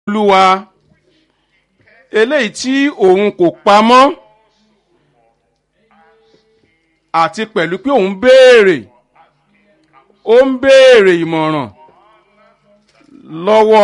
olúwa eléyìí tí òun kò pamọ́ àti pẹ̀lú pé òun béèrè ó ń béèrè ìmọ̀ràn lọ́wọ́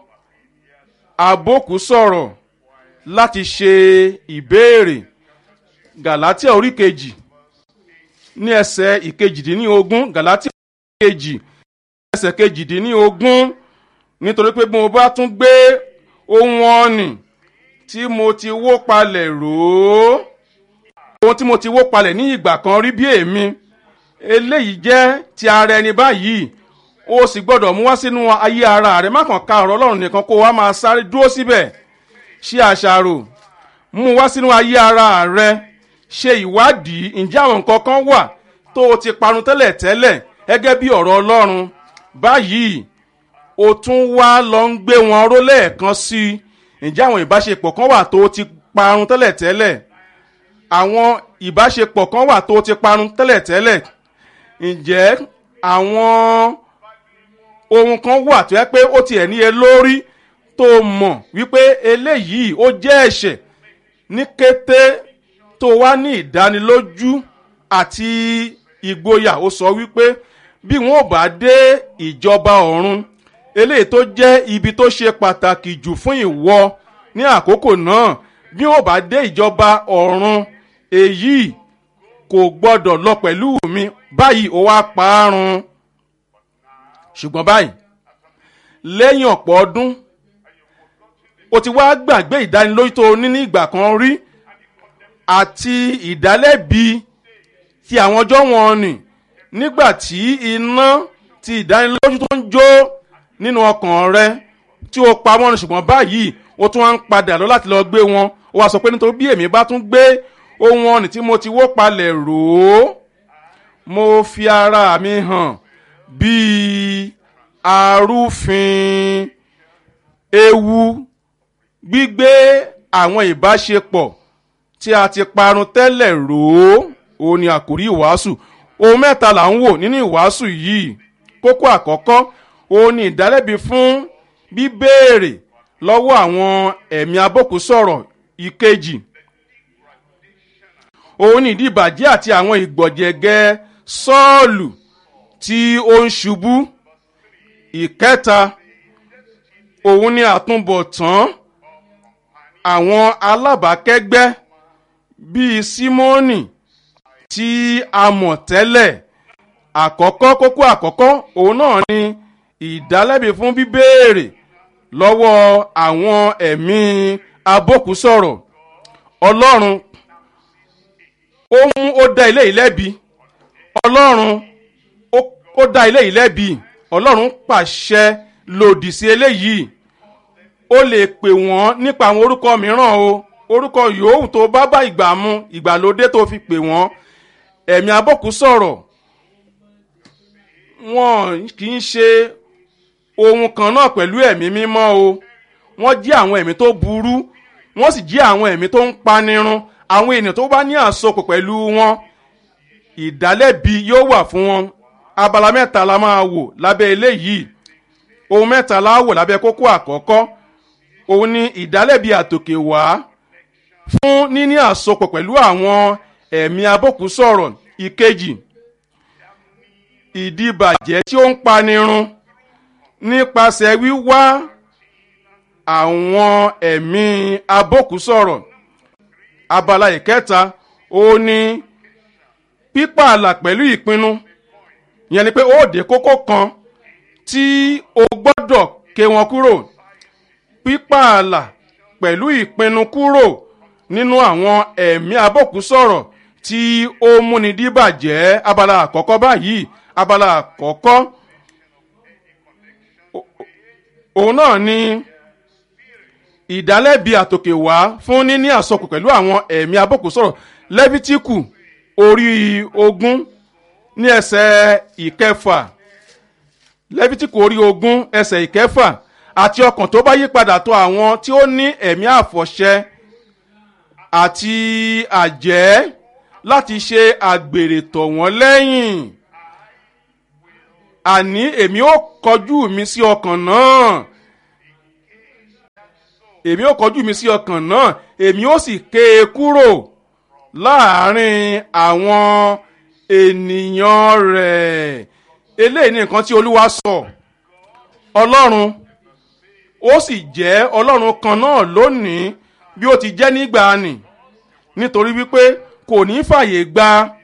abókù sọ̀rọ̀ láti ṣe ìbéèrè gàlátíà orí kejì ní ẹsẹ̀ ìkejìdínlógún gàlátíà orí kejì ẹsẹ̀ kejìdínlógún nítorí pé bí mo bá tún gbé ohun ọ̀nì tí mo ti wó palẹ̀ rò ó ohun tí mo ti wó palẹ̀ ní ìgbà kan rí bí èmi eléyìí jẹ́ ti ara ẹni báyìí o sì gbọ́dọ̀ mú wá sínú ayé ara rẹ má kàn ka ọ̀rọ̀ ọlọ́run nìkan kó wá máa sáré dúró síbẹ̀ ṣe àṣàrò mú wá sínú ayé ara rẹ ṣe ìwádìí ǹjẹ́ àwọn nǹkan kan wà tó o ti parun tẹ́lẹ̀ tẹ́lẹ̀ gẹ́gẹ́ bí ọ̀rọ̀ ọlọ́run báyìí o tún wá lọ ń gbé wọn ró lẹ́ẹ̀kan sí i ǹjẹ́ àwọn ìbáṣepọ̀ kan wà tó o ti parun tẹ́lẹ̀ tẹ́lẹ̀ àwọn ìbáṣepọ̀ kan wà tó o ti parun tẹ́lẹ̀ tẹ́lẹ̀ ǹjẹ́ àwọn ohun kan wà tó yẹ pé ó tiẹ̀ ní e lórí tó mọ̀ wípé eléyìí ó jẹ́ ẹ̀ṣẹ̀ ní kété tó wá ní ìdánilójú àti ìgboyà ó sọ wípé bí wọn ò bá dé ìjọba ọ̀run eléyìí tó jẹ́ ibi tó ṣe pàtàkì jù fún ìwọ ní àkókò náà bí wọn ò bá dé ìjọba ọ̀run èyí kò gbọ́dọ̀ lọ pẹ̀lú mi báyìí ó wá parun ṣùgbọ́n báyìí lẹ́yìn ọ̀pọ̀ ọdún o ti wá gbàgbé ìdánilójú tó o ní ní ìgbà kan rí àti ìdálẹ́bi ti àwọn ọjọ́ wọn nì nígbà tí iná ti ìdánilójú tó ń jó nínú ọkàn rẹ tí o pa wọ́n ṣùgbọ́n báyìí o tún wá ń padà lọ láti lọ gbé wọn o wá sọ pé nítorí bí èmi bá tún gbé ohun ọ̀nì tí mo ti wó palẹ̀ rò ó mo fi ara mi hàn bíi arúfin ewu gbígbé àwọn ìbáṣepọ̀ tí a ti parun tẹ́lẹ̀ rò ó òun ni àkórí ìwàásù ohun mẹ́ta là ń wò nínú ìwàásù yìí kókó àkọ́kọ́ òun ni ìdálẹ́bi fún bíbéèrè lọ́wọ́ àwọn ẹ̀mí abókùsọ̀rọ̀ ìkejì òun ni ìdíbàjẹ́ àti àwọn ìgbọ̀jẹ̀gẹ́ sọ́ọ̀lù tí ó ń ṣubú ìkẹta òun ni àtúbọ̀tán àwọn alábàákẹ́gbẹ́ bíi símónì tí a mọ̀ tẹ́lẹ̀ àkọ́kọ́ kókó àkọ́kọ́ òun náà ni ìdálẹ́bi fún bíbéèrè lọ́wọ́ àwọn ẹ̀mí abókùsọ̀rọ̀ ọlọ́run ó mú ó dá ilé yìí lẹ́bi ọlọ́run ó dá ilé yìí lẹ́bi ọlọ́run pàṣẹ lòdì sí eléyìí ó lè pè wọ́n nípa àwọn orúkọ mìíràn o orúkọ yòówù tó bá bá ìgbà mu ìgbàlódé tó fi pè wọ́n ẹ̀mí abọ́kú sọ̀rọ̀ wọn kì í ṣe ohun kan náà pẹ̀lú ẹ̀mí mímọ́ o wọ́n jí àwọn ẹ̀mí tó burú wọ́n sì jí àwọn ẹ̀mí tó ń panirun àwọn ènìyàn tó bá ní àsopọ̀ pẹ̀lú wọn ìdálẹ́bi yóò wà fún wọn abala mẹ́ta la máa wò lábẹ́ eléyìí ohun mẹ́ta la wò lábẹ́ kókó àkọ́kọ́ òun ni ìdálẹ́bi àtòkè wá fún níní àsopọ̀ pẹ̀lú àwọn ẹ̀mí abókùsọ̀rọ̀ ìkejì ìdíbàjẹ́ tí ó ń panirun nípasẹ̀ wíwá àwọn ẹ̀mí abókùsọ̀rọ̀ abala ìkẹta òun ni pípààlà pẹ̀lú ìpinnu ìyẹn ni pé ó dé kókó kan tí o gbọ́dọ̀ ké wọn kúrò pípààlà pẹ̀lú ìpinnu kúrò nínú àwọn ẹ̀mí abókùsọ̀rọ̀ tí ó múni díbàjẹ́ abala àkọ́kọ́ báyìí abala àkọ́kọ́ òun náà ni ìdálẹ́bi àtòkè wá fún níní àsopọ̀ pẹ̀lú àwọn ẹ̀mí abókùsọ̀rọ̀ lẹ́fítíkù orí ogún ní ẹsẹ̀ ìkẹfà lẹ́fítíkù orí ogún ẹsẹ̀ ìkẹfà àti ọkàn tó bá yí padà tó àwọn tí ó ní ẹ̀mí àfọ̀ṣẹ àti àjẹ́ láti ṣe àgbèrè tọ̀ wọ́n lẹ́yìn àní èmi ó kọjú mi sí ọkàn náà èmi ó kọjú mi sí ọkàn náà èmi ó sì ké e kúrò láàrin àwọn ènìyàn rẹ̀ eléyìí ni nǹkan tí olúwa sọ ọlọ́run ó sì jẹ́ ọlọ́run kan náà lónìí bí ó ti jẹ́ nígbàanì nítorí wípé kò ní fàyè gba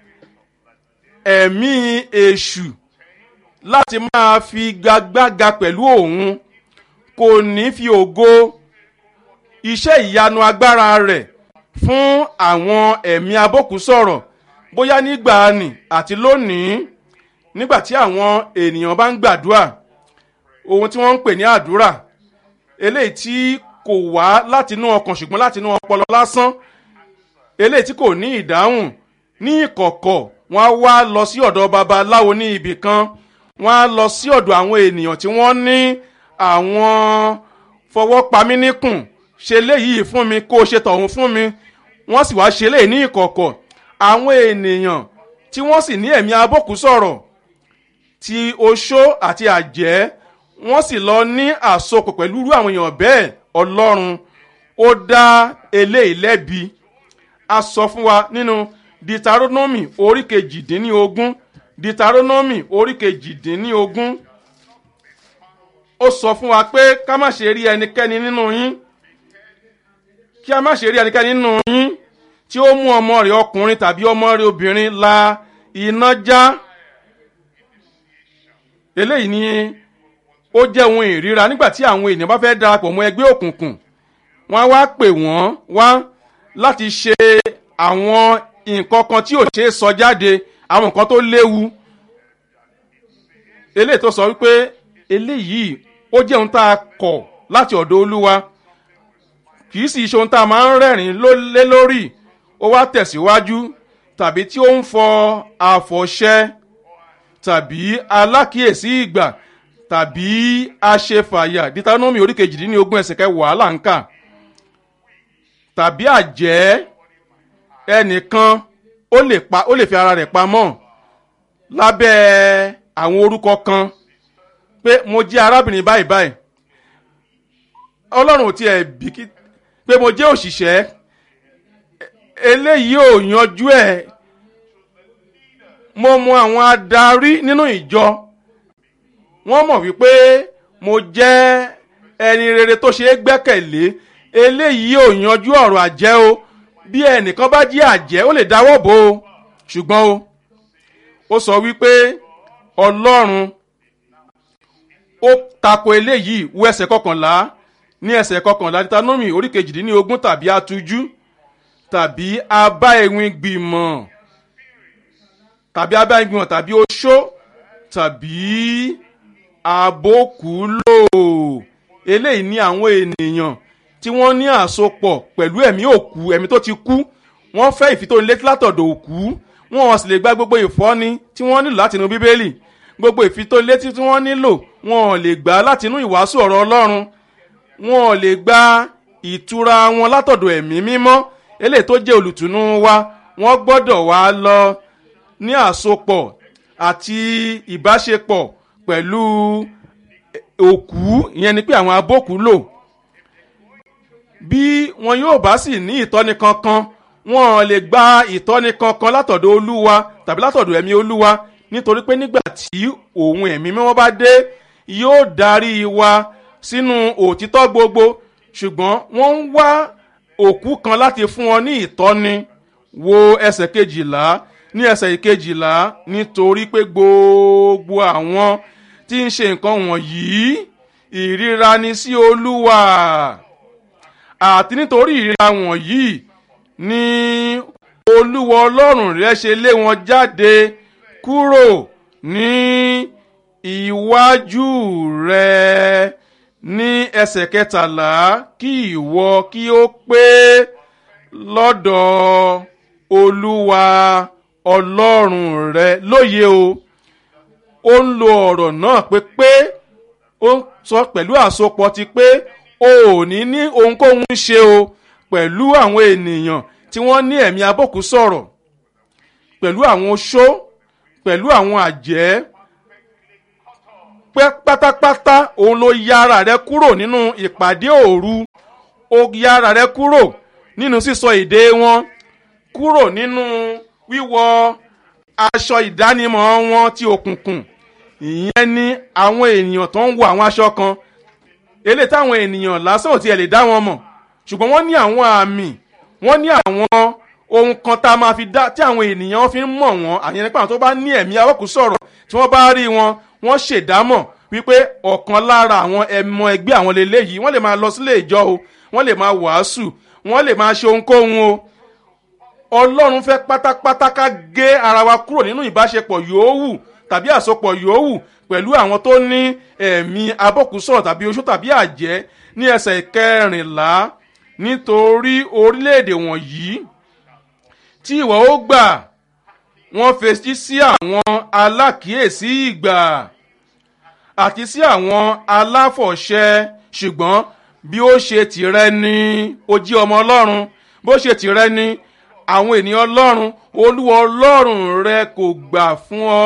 ẹ̀mí èṣù láti máa fi gagbága pẹ̀lú òun kò ní fi ògo iṣẹ́ ìyanu agbára rẹ̀ fún àwọn ẹ̀mí abókù sọ̀rọ̀ bóyá nígbàanì àti lónìí nígbà tí àwọn ènìyàn bá ń gbàdúrà ohun tí wọ́n ń pè ní àdúrà eléyìí tí kò wá látinú ọkàn ṣùgbọ́n látinú ọpọlọ lásán eléyìí tí kò ní ìdáhùn ní ìkọ̀kọ̀ wọ́n á wá lọ sí ọ̀dọ̀ babaláwo ní ibì kan wọ́n á lọ sí ọ̀dọ̀ àwọn ènìyàn tí wọ́n ní àwọn fọwọ́pamíníkùn ṣe léyìí fún mi kó o ṣe tọ̀hún fún mi wọ́n sì wá ṣe léyìí ní ìkọ̀kọ̀ àwọn ènìyàn tí wọ́n sì ní ẹ̀mí abókù sọ̀rọ̀ ti oṣó àti àjẹ́ wọ́n sì lọ ní àsopọ̀ pẹ̀lú irú àwọn èèyàn bẹ́ẹ̀ ọlọ́run ó dá eléyìí lẹ́bi a sọ fún wa nínú ditaronomy orí kejìdínlógún ditaronomy orí kejìdínlógún ó sọ fún wa pé ká má ṣe rí ẹnikẹ́ni nínú yín kí a má ṣe rí ẹnikẹ́ni nínú yín tí ó mú ọmọ rẹ̀ ọkùnrin tàbí ọmọ rẹ̀ obìnrin la iná já eléyìí ni ó jẹ́ ohun ìríra nígbà tí àwọn ènìyàn bá fẹ́ darapọ̀ mọ́ ẹgbẹ́ òkùnkùn wọ́n á wá pè wọ́n wá láti ṣe àwọn nǹkan kan tí ò ṣe é sọ jáde àwọn nǹkan tó léwu eléyìí tó sọ wípé eléyìí ó jẹ́ ohun tá a kọ̀ láti ọ̀dọ̀ olúwa kì í sì ṣe ohun tá a máa ń rẹ́rìn lé lórí ó wá tẹ̀síwájú tàbí tí ó ń fọ àfọ̀ṣẹ tàbí alákìyèsí ìgbà tàbí aṣefàyà ditanomi orí kejìdínlógún ẹsẹ̀ kẹwàá là ń kà tàbí àjẹ́ ẹnìkan ó lè pa ó lè fi ara rẹ̀ pamọ́ lábẹ́ àwọn orúkọ kan pé mo jẹ́ arábìnrin báyìí báyìí ọlọ́run ò tiẹ̀ bìkí pé mo jẹ́ òṣìṣẹ́ eléyìí ò yanjú ẹ̀ mo mọ àwọn adarí nínú ìjọ wọ́n mọ̀ wípé mo jẹ́ ẹni rere tó ṣe é gbẹ́kẹ̀lé eléyìí ò yanjú ọ̀rọ̀ àjẹ́ o bí ẹnìkan bá jí àjẹ́ ó lè dáwọ́ bò ó ṣùgbọ́n o ó sọ wípé ọlọ́run ó tako eléyìí wo ẹsẹ̀ kọkànlá ní ẹsẹ̀ kọkànlá Deuteronomy orí kejìdínlógún tàbí atujú tàbí abá ewin gbìmọ̀ tàbí abá ewin gbìmọ̀ tàbí oṣó tàbí àbókùlò eléyìí ní àwọn ènìyàn tí wọ́n ní àsopọ̀ pẹ̀lú ẹ̀mí òkú ẹ̀mí tó ti kú wọ́n fẹ́ ìfitónilétí látọ̀dọ̀ òkú wọn sì lè gba gbogbo ìfọ́ni tí wọ́n nílò látinú bíbélì gbogbo ìfitónilétí tí wọ́n nílò wọn ò lè gbà látinú ìwàásù ọ̀rọ̀ ọlọ́run wọn ò lè gba ìtura wọn látọ̀dọ̀ ẹ̀mí mímọ́ eléyìí tó jẹ́ olùtùnú wa wọ́n gbọ́dọ̀ wá lọ ní àsopọ̀ àti ìbáṣepọ̀ pẹ̀lú òkú ìyẹn ni pé àwọn abókú lò bí wọn yóò bá sì ní ìtọ́ni kankan wọn lè gba ìtọ́ni kankan látọ̀dọ̀ olúwa tàbí látọ̀dọ̀ ẹ̀mí olúwa nítorí pé nígbà tí òun ẹ̀mí mímọ́ bá dé yóò darí wa sínú òtítọ́ gbogbo ṣùgbọ́n wọ́n ń wá òkú kan láti fún wọn ní ìtọ́ni wo ẹsẹ̀ kejìlá ní ẹsẹ̀ ìkejìlá nítorí pé gbogbo àwọn tí ń ṣe nǹkan wọ̀nyí ìríra ni sí olúwa àti nítorí ìríra wọ̀nyí ni olúwa ọlọ́run rẹ ṣe lé wọn jáde kúrò ní iwájú rẹ ní ẹsẹ̀ kẹtàlá kí ìwọ kí ó pé lọ́dọ̀ olúwa ọlọ́run rẹ lóye o ó ń lo ọ̀rọ̀ náà pé pé ó ń sọ pẹ̀lú àsopọ̀ ti pé o ò ní ní ohunkóhun ṣe o pẹ̀lú àwọn ènìyàn tí wọ́n ní ẹ̀mí abókù sọ̀rọ̀ pẹ̀lú àwọn oṣó pẹ̀lú àwọn àjẹ́ pẹ́ pátápátá òun ló ya ara rẹ kúrò nínú ìpàdé òru o yára rẹ kúrò nínú sísọ èdè wọn kúrò nínú wíwọ aṣọ ìdánimọ̀ wọn ti òkùnkùn ìyẹn ni àwọn ènìyàn tó ń wọ àwọn aṣọ kan eléyìí táwọn ènìyàn lásán ò tiẹ̀ lè dá wọn mọ̀ ṣùgbọ́n wọ́n ní àwọn àmì wọ́n ní àwọn ohun kan tá a máa fi dá tí àwọn ènìyàn fi ń mọ̀ wọ́n àyẹn nípa àwọn tó bá ní ẹ̀mí awọ́kù sọ̀rọ̀ tí wọ́n bá rí wọn wọ́n ṣèdámọ̀ wípé ọ̀kan lára àwọn ẹmọ ẹgbẹ́ àwọn lélẹ́yìí wọ́n lè máa lọ sílé ìjọ o wọ́n lè máa wàásù wọ́n lè máa ṣe ohunkóhun o ọlọ́run fẹ́ pátápátá ká gé ara wa kúrò nínú ìbáṣepọ̀ yòówù tàbí àsopọ̀ yòówù pẹ̀lú àwọn tó ní ẹ̀mí abọ́kùsọ̀rọ̀ tàbí oṣó tàbí àjẹ́ ní ẹsẹ̀ kẹrìnlá nítorí orílẹ̀-èdè wọ̀nyí tí ìwọ ó gbà wọ́n fetí sí àwọn alákìíyèsí ìgbà àti sí àwọn aláfọ̀ṣẹ ṣùgbọ́n bí ó ṣe tìrẹ ni ó jí ọmọ ọlọ́run bó ṣe tìrẹ ni àwọn ènìyàn ọlọ́run olúwa ọlọ́run rẹ kò gbà fún ọ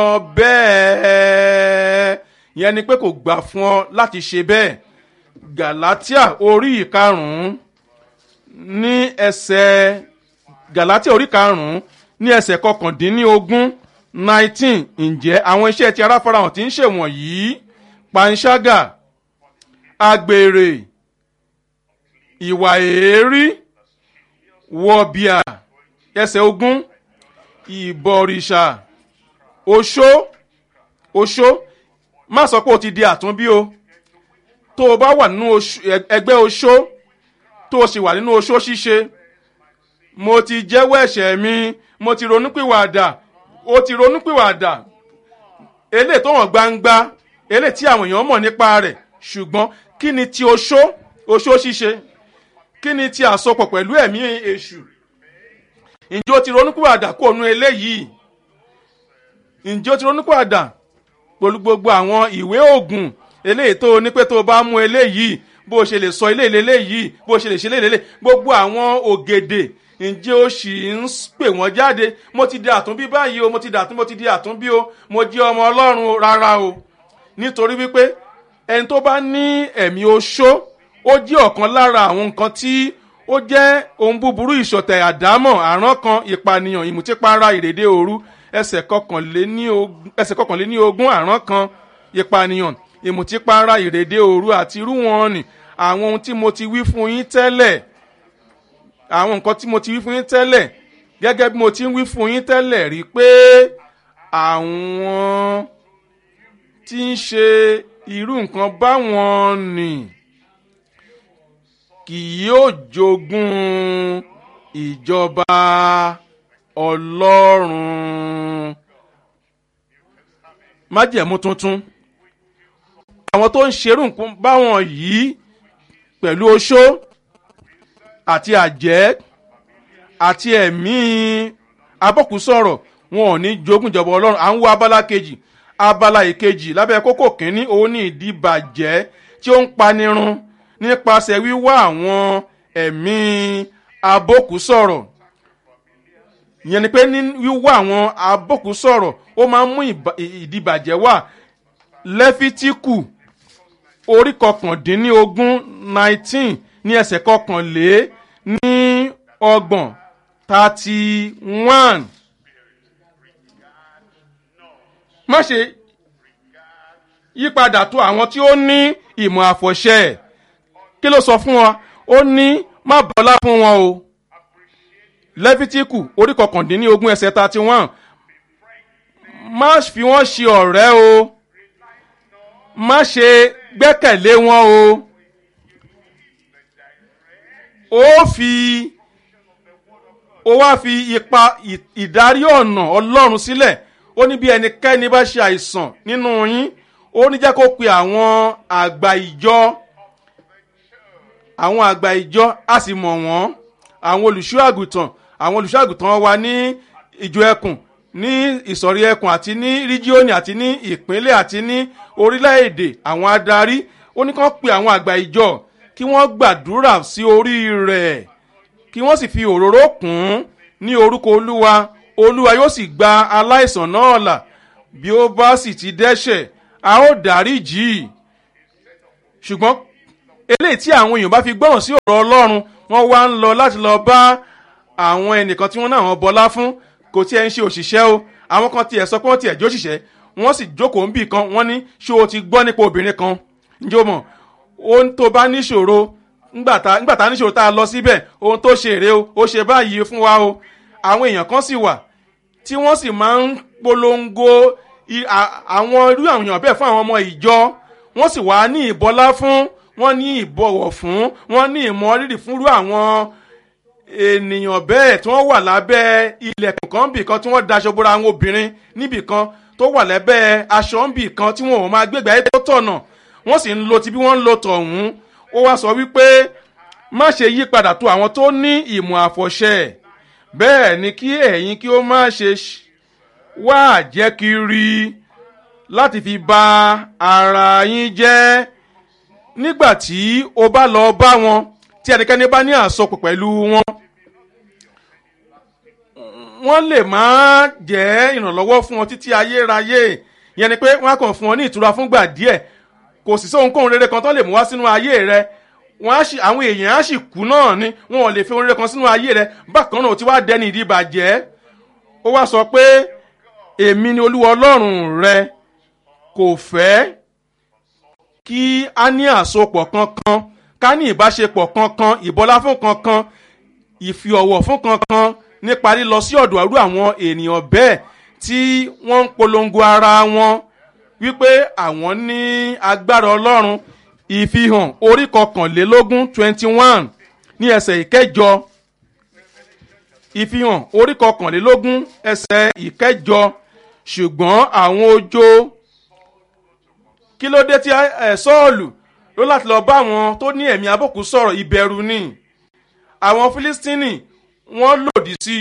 bẹ́ẹ̀ yẹn ni pé kò gbà fún ọ láti ṣe bẹ́ẹ̀ galatia orí ìkarùn-ún ní ẹsẹ̀ galatia orí karùn-ún ní ẹsẹ̀ kọkàndínlógún nineteen ǹjẹ́ àwọn iṣẹ́ ti ara farahàn tí ń ṣèwọ̀nyí panṣágà agbèrè ìwà èérí wọ̀bìà ẹsẹ̀ ogún ìbọ̀rìṣà oṣó oṣó má sọ pé o ti di àtúnbí o tó o bá wà nínú ẹgbẹ́ oṣó tó o sì wà nínú oṣó ṣíṣe mo ti jẹ́wọ́ ẹ̀ṣẹ̀ mi mo ti ronúpìwàdà o ti ronúpìwàdà eléyìí tó hàn gbangba eléyìí tí àwọn èèyàn mọ̀ nípa rẹ̀ ṣùgbọ́n kí ni ti oṣó oṣó ṣíṣe kí ni ti àsopọ̀ pẹ̀lú ẹ̀mí èṣù ǹjẹ́ o ti ronúpìwàdà kó nu eléyìí ǹjẹ́ o ti ronúpìwàdà pẹ̀lú gbogbo àwọn ìwé òògùn eléyìí tó o ní pé tó o bá mú eléyìí bó o ṣe lè sọ eléyìí eléyìí bó o ṣe lè ṣe eléyìí gbogbo àwọn ògèdè ǹjẹ́ o sì ń pè wọ́n jáde mo ti di àtúnbí báyìí o mo ti di àtúnbí mo ti di àtúnbí o mo jẹ́ ọmọ ọlọ́run rárá o nítorí wípé ẹni tó bá ní ẹ̀mí oṣó ó jẹ́ ọ̀kan lára àwọn nǹkan tí ó jẹ́ ohun búburú ìṣọ̀tẹ̀ àdámọ̀ àrán kan ìpànìyàn ìmùtípara ìrèdè òru ẹsẹ̀ kọkànléní ogún àrán kan ìpànìyàn ìmùtípara ìrèdè òru àti irú wọn nì àwọn ohun tí mo ti wí fún yín tẹ́lẹ̀ àwọn nǹkan tí mo ti wí fún yín tẹ́lẹ̀ gẹ́gẹ́ bí mo ti ń wí fún yín tẹ́lẹ̀ rí pé àwọn tí ń ṣe irú nǹkan báwọn nì kì yóò jogún ìjọba ọlọ́run májẹ̀mú tuntun àwọn tó ń ṣerú nǹkan báwọn yìí pẹ̀lú oṣó àti àjẹ́ àti ẹ̀mí abọ́kùsọ̀rọ̀ wọn ò ní jogún ìjọba ọlọ́run à ń wo abala kejì abala ìkejì lábẹ́ kókó kínní òun ní ìdíbàjẹ́ tí ó ń panirun nípasẹ̀ wíwá àwọn ẹ̀mí abọ́kùsọ̀rọ̀ ìyẹn ni pé ní wíwá àwọn abọ́kùsọ̀rọ̀ ó máa ń mú ìdíbàjẹ́ wá lẹ́fítíkù orí kọkàndínlógún nineteen ní ẹsẹ̀ kọkànlé ní ọgbọ̀n thirty one. má ṣe yípadà tó àwọn tí ó ní ìmọ̀ àfọ̀ṣẹ kí ló sọ fún wa ó ní má bọ́lá fún wọn o lẹ́fítíkù orí kọkàndínlógún ẹsẹ̀ thirty one má fi wọ́n ṣe ọ̀rẹ́ o má ṣe gbẹ́kẹ̀lé wọn o ó fi ó wá fi ipa ìdarí ọ̀nà ọlọ́run sílẹ̀ ó ní bí ẹnikẹ́ni bá ṣe àìsàn nínú yín ó ní jẹ́ kó pe àwọn àgbà ìjọ àwọn àgbà ìjọ a sì mọ̀ wọ́n àwọn olùṣọ́ àgùntàn àwọn olùṣọ́ àgùntàn wa ní ìjọ ẹkùn ní ìsọ̀rí ẹkùn àti ní ríjíọ́nì àti ní ìpínlẹ̀ àti ní orílẹ̀-èdè àwọn adarí ó ní kán pe àwọn àgbà ìjọ kí wọ́n gbàdúrà sí orí rẹ̀ kí wọ́n sì fi òróró kùn ún ní orúkọ olúwa olúwa yóò sì gba aláìsàn náà là bí ó bá sì ti dẹ́ṣẹ̀ a ó dáríjì í ṣùgbọ́n eléyìí tí àwọn èèyàn bá fi gbọ́ràn sí ọ̀rọ̀ ọlọ́run wọ́n wá ń lọ láti lọ bá àwọn ẹnìkan tí wọ́n náà wọ́n bọlá fún kò tí ẹ ń ṣe òṣìṣẹ́ o àwọn kan tiẹ̀ sọ pé wọ́n tiẹ̀ jó òṣìṣẹ́ wọ́n sì jókòó ń bì kan wọ́n ní ṣé o ti gbọ́ nípa obìnrin kan ǹjẹ́ o mọ̀ ohun tó bá níṣòro ńgbà tá níṣòro tá a lọ síbẹ̀ ohun tó ṣe èrè o ó ṣe báyìí fún wa o àwọn èèyàn kan sì wà tí wọ́n sì máa ń polongo àwọn irú àwọn èèyàn bẹ́ẹ̀ fún àwọn ọmọ ìjọ wọ́n sì wá ní ìbọlá fún wọ́n ní ìbọ̀wọ̀ fún wọ́n ní ìmọ̀rírì fúnrú àwọn ènìyàn bẹ́ẹ̀ tí wọ́n wà lábẹ́ ilẹ̀kùn kan bì kan tí wọ́n daṣọ bóra àwọn obìnrin níbì kan tó wà lábẹ́ aṣọ bì kan tí wọn ò máa gbégbá ẹ̀ tó tọ̀nà wọ́n sì ń lo ti bí wọ́n ń lo tọ̀hún ó wá sọ wípé má ṣe yí padà tó àwọn tó ní ìmọ̀ àfọ̀ṣẹ bẹ́ẹ̀ ni kí ẹ̀yin kí ó má ṣe wá àjẹkiri láti fi ba ara yín jẹ́ nígbà tí o bá lọ bá wọn tí ẹnikẹ́ni bá ní àsopọ̀ pẹ̀lú wọn wọ́n lè má jẹ́ ìrànlọ́wọ́ fún ọ títí ayérayé yẹn ni pé wọ́n á kàn fún ọ ní ìtura fúngbà díẹ̀ kò sì sóhunkóhun rere kan tó lè mú wá sínú ayé rẹ wọn á sì àwọn èèyàn á sì kú náà ni wọn ò lè fi ohun rere kan sínú ayé rẹ bákan náà ó ti wá dẹni ìdíbàjẹ́ ó wá sọ pé èmi ni olúwa ọlọ́run rẹ kò fẹ́ kí a ní àsopọ̀ kankan ká ní ìbáṣepọ̀ kankan ìbọlá fún kankan ìfi ọ̀wọ̀ fún kankan nípa lílọ sí ọ̀dọ̀ àrú àwọn ènìyàn bẹ́ẹ̀ tí wọ́n ń polongo ara wọn wípé àwọn ní agbára ọlọ́run ìfihàn orí kọkànlélógún twenty one ní ẹsẹ̀ ìkẹjọ ìfihàn orí kọkànlélógún ẹsẹ̀ ìkẹjọ ṣùgbọ́n àwọn ojo kí ló dé tí ẹ sọ́ọ̀lù ló láti lọ bá àwọn tó ní ẹ̀mí abòkú sọ̀rọ̀ ìbẹ̀rù ni àwọn fílístínì wọ́n lòdì sí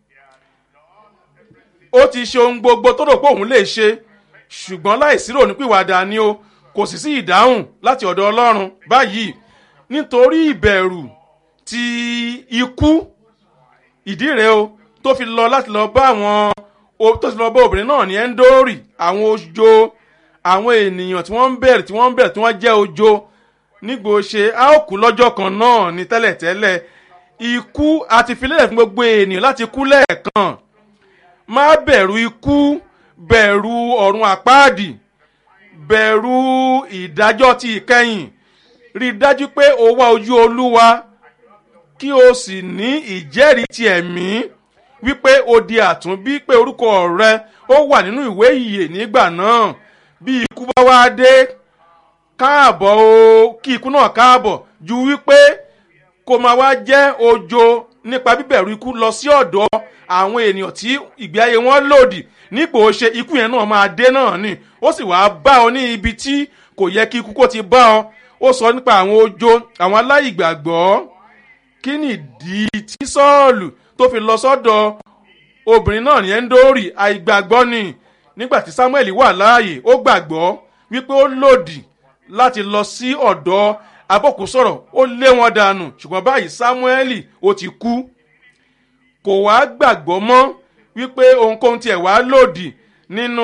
ó ti ṣe ohun gbogbo tó rò pé òun lè ṣe ṣùgbọ́n láìsí rònípìwàdà ni o kò sì sí ìdáhùn láti ọ̀dọ̀ ọlọ́run báyìí nítorí ìbẹ̀rù ti ikú ìdí rèé o tó fi lọ láti lọ bá àwọn tó fi lọ bá obìnrin náà ní ẹ́ńdórì àwọn ojo àwọn ènìyàn tí wọ́n ń bẹ̀rẹ̀ tí wọ́n ń bẹ̀rẹ̀ tí wọ́n jẹ́ ojo nígbò ṣe a ó kú lọ́jọ́ kan náà ní tẹ́lẹ̀tẹ́lẹ̀ ikú àti filẹ̀ fún gbogbo ènìyàn láti kú lẹ́ẹ̀kan má bẹ̀rù ikú bẹ̀rù ọ̀run àpáàdì bẹ̀rù ìdájọ́ ti ìkẹyìn rí i dájú pé o wá ojú olúwa kí o sì ní ìjẹ́rìí ti ẹ̀mí wípé o di àtúnbí pé orúkọ rẹ ó wà nínú ìwé ìyè nígbà náà bí ikú bá wá dé káàbọ̀ o kí ikú náà káàbọ̀ ju wípé kó máa wá jẹ́ ojo nípa bíbẹ̀rù ikú lọ sí ọ̀dọ̀ àwọn ènìyàn tí ìgbé ayé wọn lòdì nípò ṣe ikú yẹn náà máa dé náà ni ó sì wáá bá ọ ní ibi tí kò yẹ kí ikú kó ti bá ọ ó sọ nípa àwọn ojo àwọn aláìgbàgbọ́ kí nìdí tí sọ́ọ̀lù tó fi lọ sọ́dọ̀ obìnrin náà ní ẹ́ńdórì àìgbàgbọ́ ni nígbà tí samuel wà láàyè ó gbàgbọ́ wípé ó lòdì láti lọ sí ọ̀dọ̀ abọ́kùsọ̀rọ̀ ó lé wọn dànù ṣùgbọ́n báyìí samuel ó ti kú kò wá gbàgbọ́ mọ́ wípé ohunkóhun tiẹ̀ wá lòdì nínú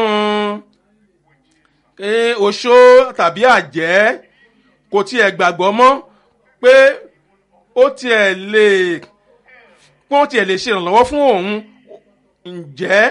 oṣó tàbí àjẹ́ kò tiẹ̀ gbàgbọ́ mọ́ pé ó tiẹ̀ lè pé ó tiẹ̀ lè ṣe ìrànlọ́wọ́ fún òun ǹjẹ́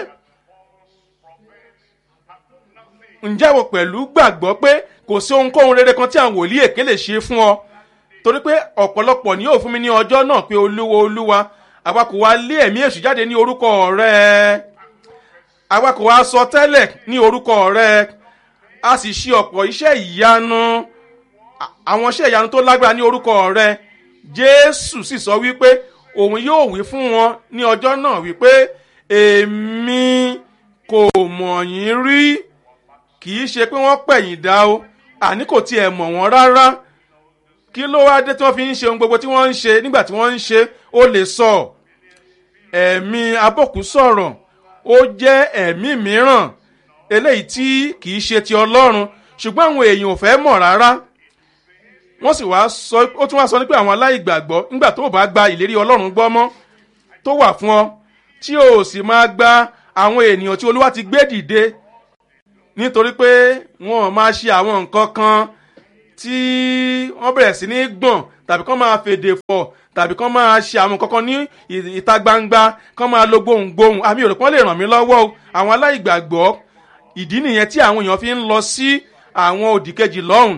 ǹjẹ́ wo pẹ̀lú gbàgbọ́ pé kò sí ohunkóhun rere kan tí àwọn wòlíì èké lè ṣe fún ọ torí pé ọ̀pọ̀lọpọ̀ ni yóò fún mi ní ọjọ́ náà pé olúwa olúwa àwa kò wá lé ẹ̀mí èṣù jáde ní orúkọ rẹ àwa kò wá sọ tẹ́lẹ̀ ní orúkọ rẹ a sì ṣe ọ̀pọ̀ iṣẹ́ ìyanu àwọn iṣẹ́ ìyanu tó lágbára ní orúkọ rẹ jésù sì sọ wípé òun yóò wí fún wọn ní ọjọ́ náà wípé èmi kò mọ̀ yín rí kì í ṣe pé wọ́n pẹ̀yìn dá o àní kò tiẹ̀ mọ̀ wọ́n rárá kí ló wá dé tí wọ́n fi ń ṣe ohun gbogbo tí wọ́n ń ṣe nígbà tí wọ́n ń ṣe ó lè sọ ẹ̀mí abọ́kù sọ̀rọ̀ ó jẹ́ ẹ̀mí mìíràn eléyìí tí kì í ṣe ti ọlọ́run ṣùgbọ́n àwọn èèyàn ò fẹ́ mọ̀ rárá wọ́n sì wá sọ ó tún wá sọ nípa àwọn aláìgbàgbọ́ nígbà tó o bá gba ìlérí ọlọ́run gbọ́ mọ́ tó wà fún ọ tí o sì máa gba àwọn ènìyàn tí olúwa ti gbé dìde nítorí pé wọn ò máa ṣe àwọn nǹkan kan tí wọ́n bẹ̀rẹ̀ sí ní gbọ̀n tàbí kán máa fèdè fọ̀ tàbí kán máa ṣe àwọn kankan ní ìta gbangba kán máa lo gbohùngbohùn àmì òrùkọ́ lè ràn mí lọ́wọ́ o àwọn aláìgbàgbọ́ ìdí nìyẹn tí àwọn èèyàn fi ń lọ sí àwọn òdìkejì lọ́hùn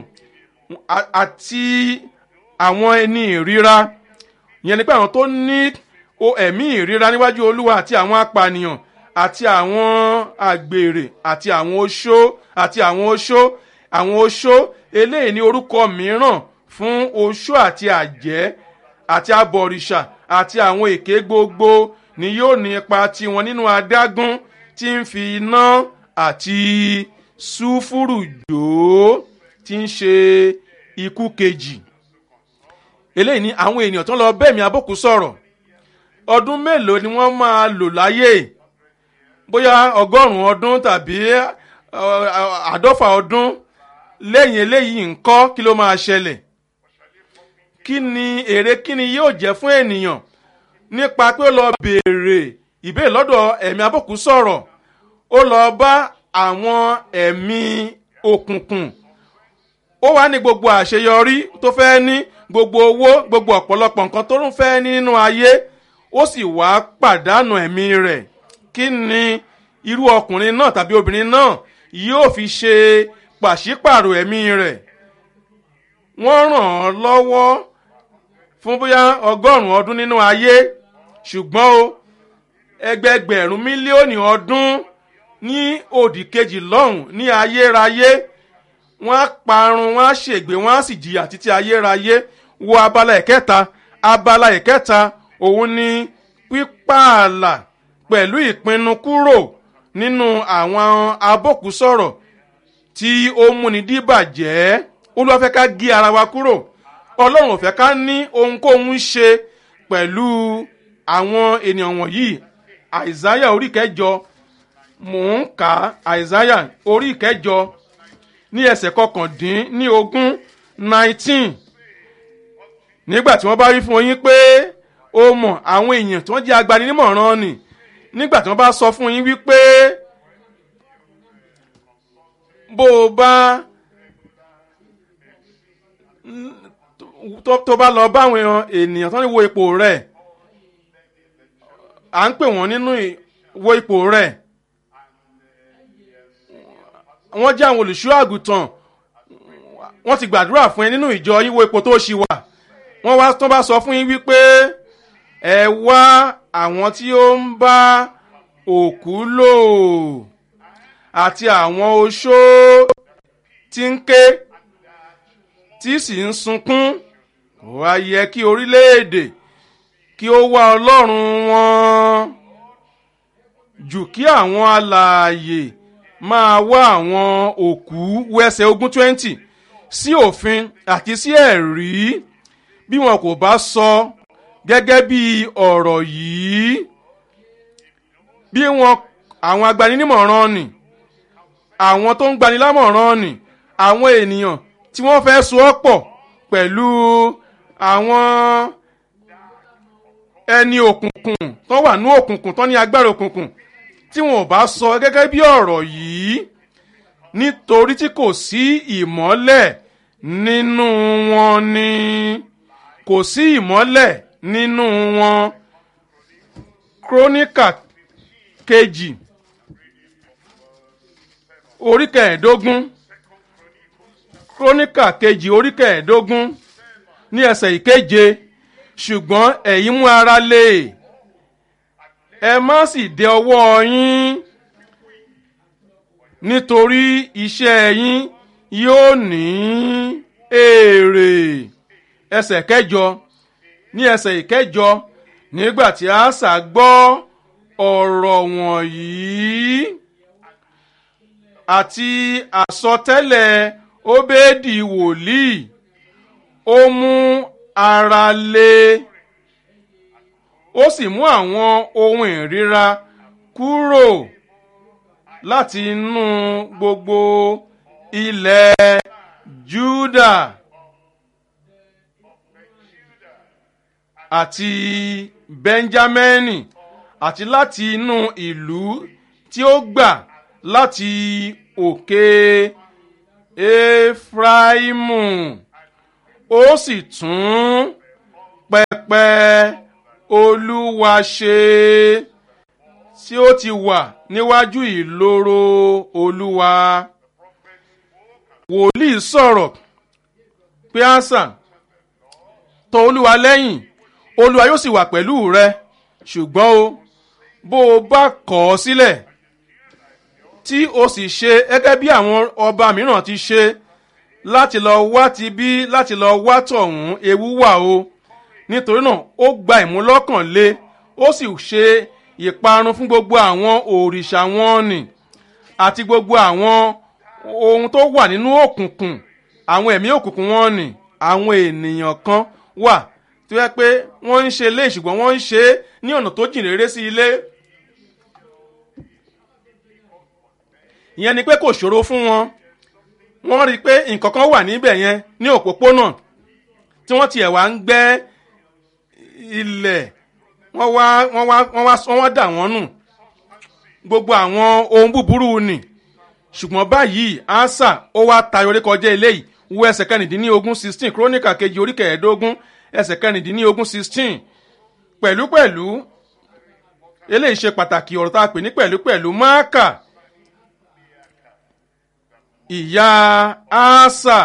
àti àwọn ẹni ìríra ìyẹn ni pé àwọn tó ní ẹ̀mí ìríra níwájú olúwa àti àwọn apànìyàn àti àwọn àgbèrè àti àwọn oṣó àti àwọn oṣó àwọn oṣó eléyìí ní orúkọ mìíràn fún oṣó àti àjẹ́ àti abọ̀rìṣà àti àwọn èké gbogbo ni yóò ní ipa tiwọn nínú adágún tí ń fi iná àti sùfúrù jò tí ń ṣe ikú kejì eléyìí ni àwọn ènìyàn tó ń lọ bẹ́ẹ̀ mi abókù sọ̀rọ̀ ọdún mélòó ni wọ́n máa lò láyé bóyá ọgọ́rùn-ún ọdún tàbí àádọ́fà ọdún lẹ́yìn eléyìí ńkọ́ kí ló máa ṣẹlẹ̀ kí ni èrè kí ni yóò jẹ́ fún ènìyàn nípa pé ó lọ béèrè ìbéèrè lọ́dọ̀ ẹ̀mí abókù sọ̀rọ̀ ó lọ bá àwọn ẹ̀mí òkùnkùn ó wá ní gbogbo àṣeyọrí tó fẹ́ ní gbogbo owó gbogbo ọ̀pọ̀lọpọ̀ nǹkan tó ń fẹ́ nínú ayé ó sì wá pàdánù ẹ̀mí rẹ̀ kí ni irú ọkùnrin náà tàbí obìnrin náà yóò fi ṣe pàṣípàrọ̀ ẹ̀mí rẹ̀ wọ́n ràn án lọ́wọ́ fún bóyá ọgọ́rùn-ún ọdún nínú ayé ṣùgbọ́n o ẹgbẹgbẹ̀rún mílíọ̀nù ọdún ní òdì kejì lọ́hùn ní ayérayé wọ́n á parun wọ́n á ṣègbè wọ́n á sì jìyà títí ayérayé wo abala ìkẹta abala ìkẹta òun ni pípààlà pẹ̀lú ìpinnu kúrò nínú àwọn abókùsọ̀rọ̀ tí ó múni díbàjẹ́ olúwa fẹ́ ká gé ara wa kúrò ọlọ́run ò fẹ́ ká ní ohunkóhun ṣe pẹ̀lú àwọn ènìyàn wọ̀nyí àìsáyà orí kẹjọ mò ń kà àìsáyà orí kẹjọ ní ẹsẹ̀ kọkàndín ní ogún nineteen nígbà tí wọ́n bá rí fún yín pé ó mọ̀ àwọn èèyàn tí wọ́n jẹ́ agbaninímọ̀ràn ni nígbà tí wọ́n bá sọ fún yín wípé bó o bá tó bá lọ bá àwọn ènìyàn tó ń wo ipò rẹ̀ à ń pè wọ́n nínú wo ipò rẹ̀ wọ́n jẹ́ àwọn olùṣọ́ àgùntàn wọ́n ti gbàdúrà fún ẹ nínú ìjọ yín wo ipò tó ṣì wà wọ́n wá tó bá sọ fún yín wípé ẹ wá àwọn tí ó ń bá òkú lò àti àwọn oṣó tí ń ké tí sì ń sunkún wá yẹ kí orílẹ̀-èdè kí ó wá ọlọ́run wọn jù kí àwọn alààyè máa wá àwọn òkú wẹsẹ̀ ogún twenty sí òfin àti sí ẹ̀rí bí wọn kò bá sọ gẹ́gẹ́ bí ọ̀rọ̀ yìí bí wọn àwọn agbaninímọ̀ràn nì àwọn tó ń gbanilámọ̀ràn nì àwọn ènìyàn tí wọ́n fẹ́ so ọ́ pọ̀ pẹ̀lú àwọn ẹni òkùnkùn tó wà ní òkùnkùn tó ní agbára òkùnkùn tí wọn ò bá sọ gẹ́gẹ́ bí ọ̀rọ̀ yìí nítorí tí kò sí ìmọ́lẹ̀ nínú wọn ni kò sí ìmọ́lẹ̀ nínú wọn króníkà kejì orí kẹẹ̀ẹ́dógún króníkà kejì orí kẹẹ̀ẹ́dógún ní ẹsẹ̀ ìkeje ṣùgbọ́n ẹ̀yin mú ara lé ẹ má sì dẹ ọwọ́ yín nítorí iṣẹ́ yín yóò ní èrè ẹsẹ̀ kẹjọ ní ẹsẹ̀ ìkẹjọ nígbà tí àṣà gbọ́ ọ̀rọ̀ wọ̀nyí àti àsọtẹ́lẹ̀ óbéèdì wòlíì ó mú ara lé ó sì mú àwọn ohun ìríra kúrò láti inú gbogbo ilẹ̀ Júdà àti Bẹ́ńjámínì àti láti inú ìlú tí ó gbà láti òkè efraimu ó sì tún pẹpẹ olúwa ṣe tí ó ti wà níwájú ìloro olúwa wòlíì sọ̀rọ̀ pé àṣà tọ olúwa lẹ́yìn olúwa yóò sì wà pẹ̀lú rẹ ṣùgbọ́n o bó o bá kọ̀ ọ́ sílẹ̀ tí o sì ṣe gẹ́gẹ́ bí àwọn ọba mìíràn ti ṣe láti lọ wá ti bí láti lọ wá tọ̀hún ewu wà o nítorí náà ó gba ìmúlọ́kànlé ó sì ṣe ìparun fún gbogbo àwọn òrìṣà wọn nì àti gbogbo àwọn ohun tó wà nínú òkùnkùn àwọn ẹ̀mí òkùnkùn wọn nì àwọn ènìyàn kan wà tó yẹ pé wọ́n ń ṣe lé ṣùgbọ́n wọ́n ń ṣe é ní ọ̀nà tó jìn réré sí ilé ìyẹn ni pé kò ṣòro fún wọn wọ́n rí i pé nǹkan kan wà níbẹ̀ yẹn ní òpópónà tí wọ́n tiẹ̀ wá ń gbẹ́ ilẹ̀ wọ́n wá wọ́n wá wọ́n wá wọ́n wá dà wọ́n nù gbogbo àwọn ohun búburú nì ṣùgbọ́n báyìí ansa ó wá tayọ orí kọjá eléyìí wo ẹsẹ̀ kẹrìndínlógún sixteen kírónìkà kejì orí kẹẹ̀ẹ́dógún ẹsẹ̀ kẹrìndínlógún sixteen pẹ̀lúpẹ̀lú eléyìí ṣe pàtàkì ọ̀rọ̀ tá a pè ní pẹ̀lúpẹ̀lú máàkà ìyá asa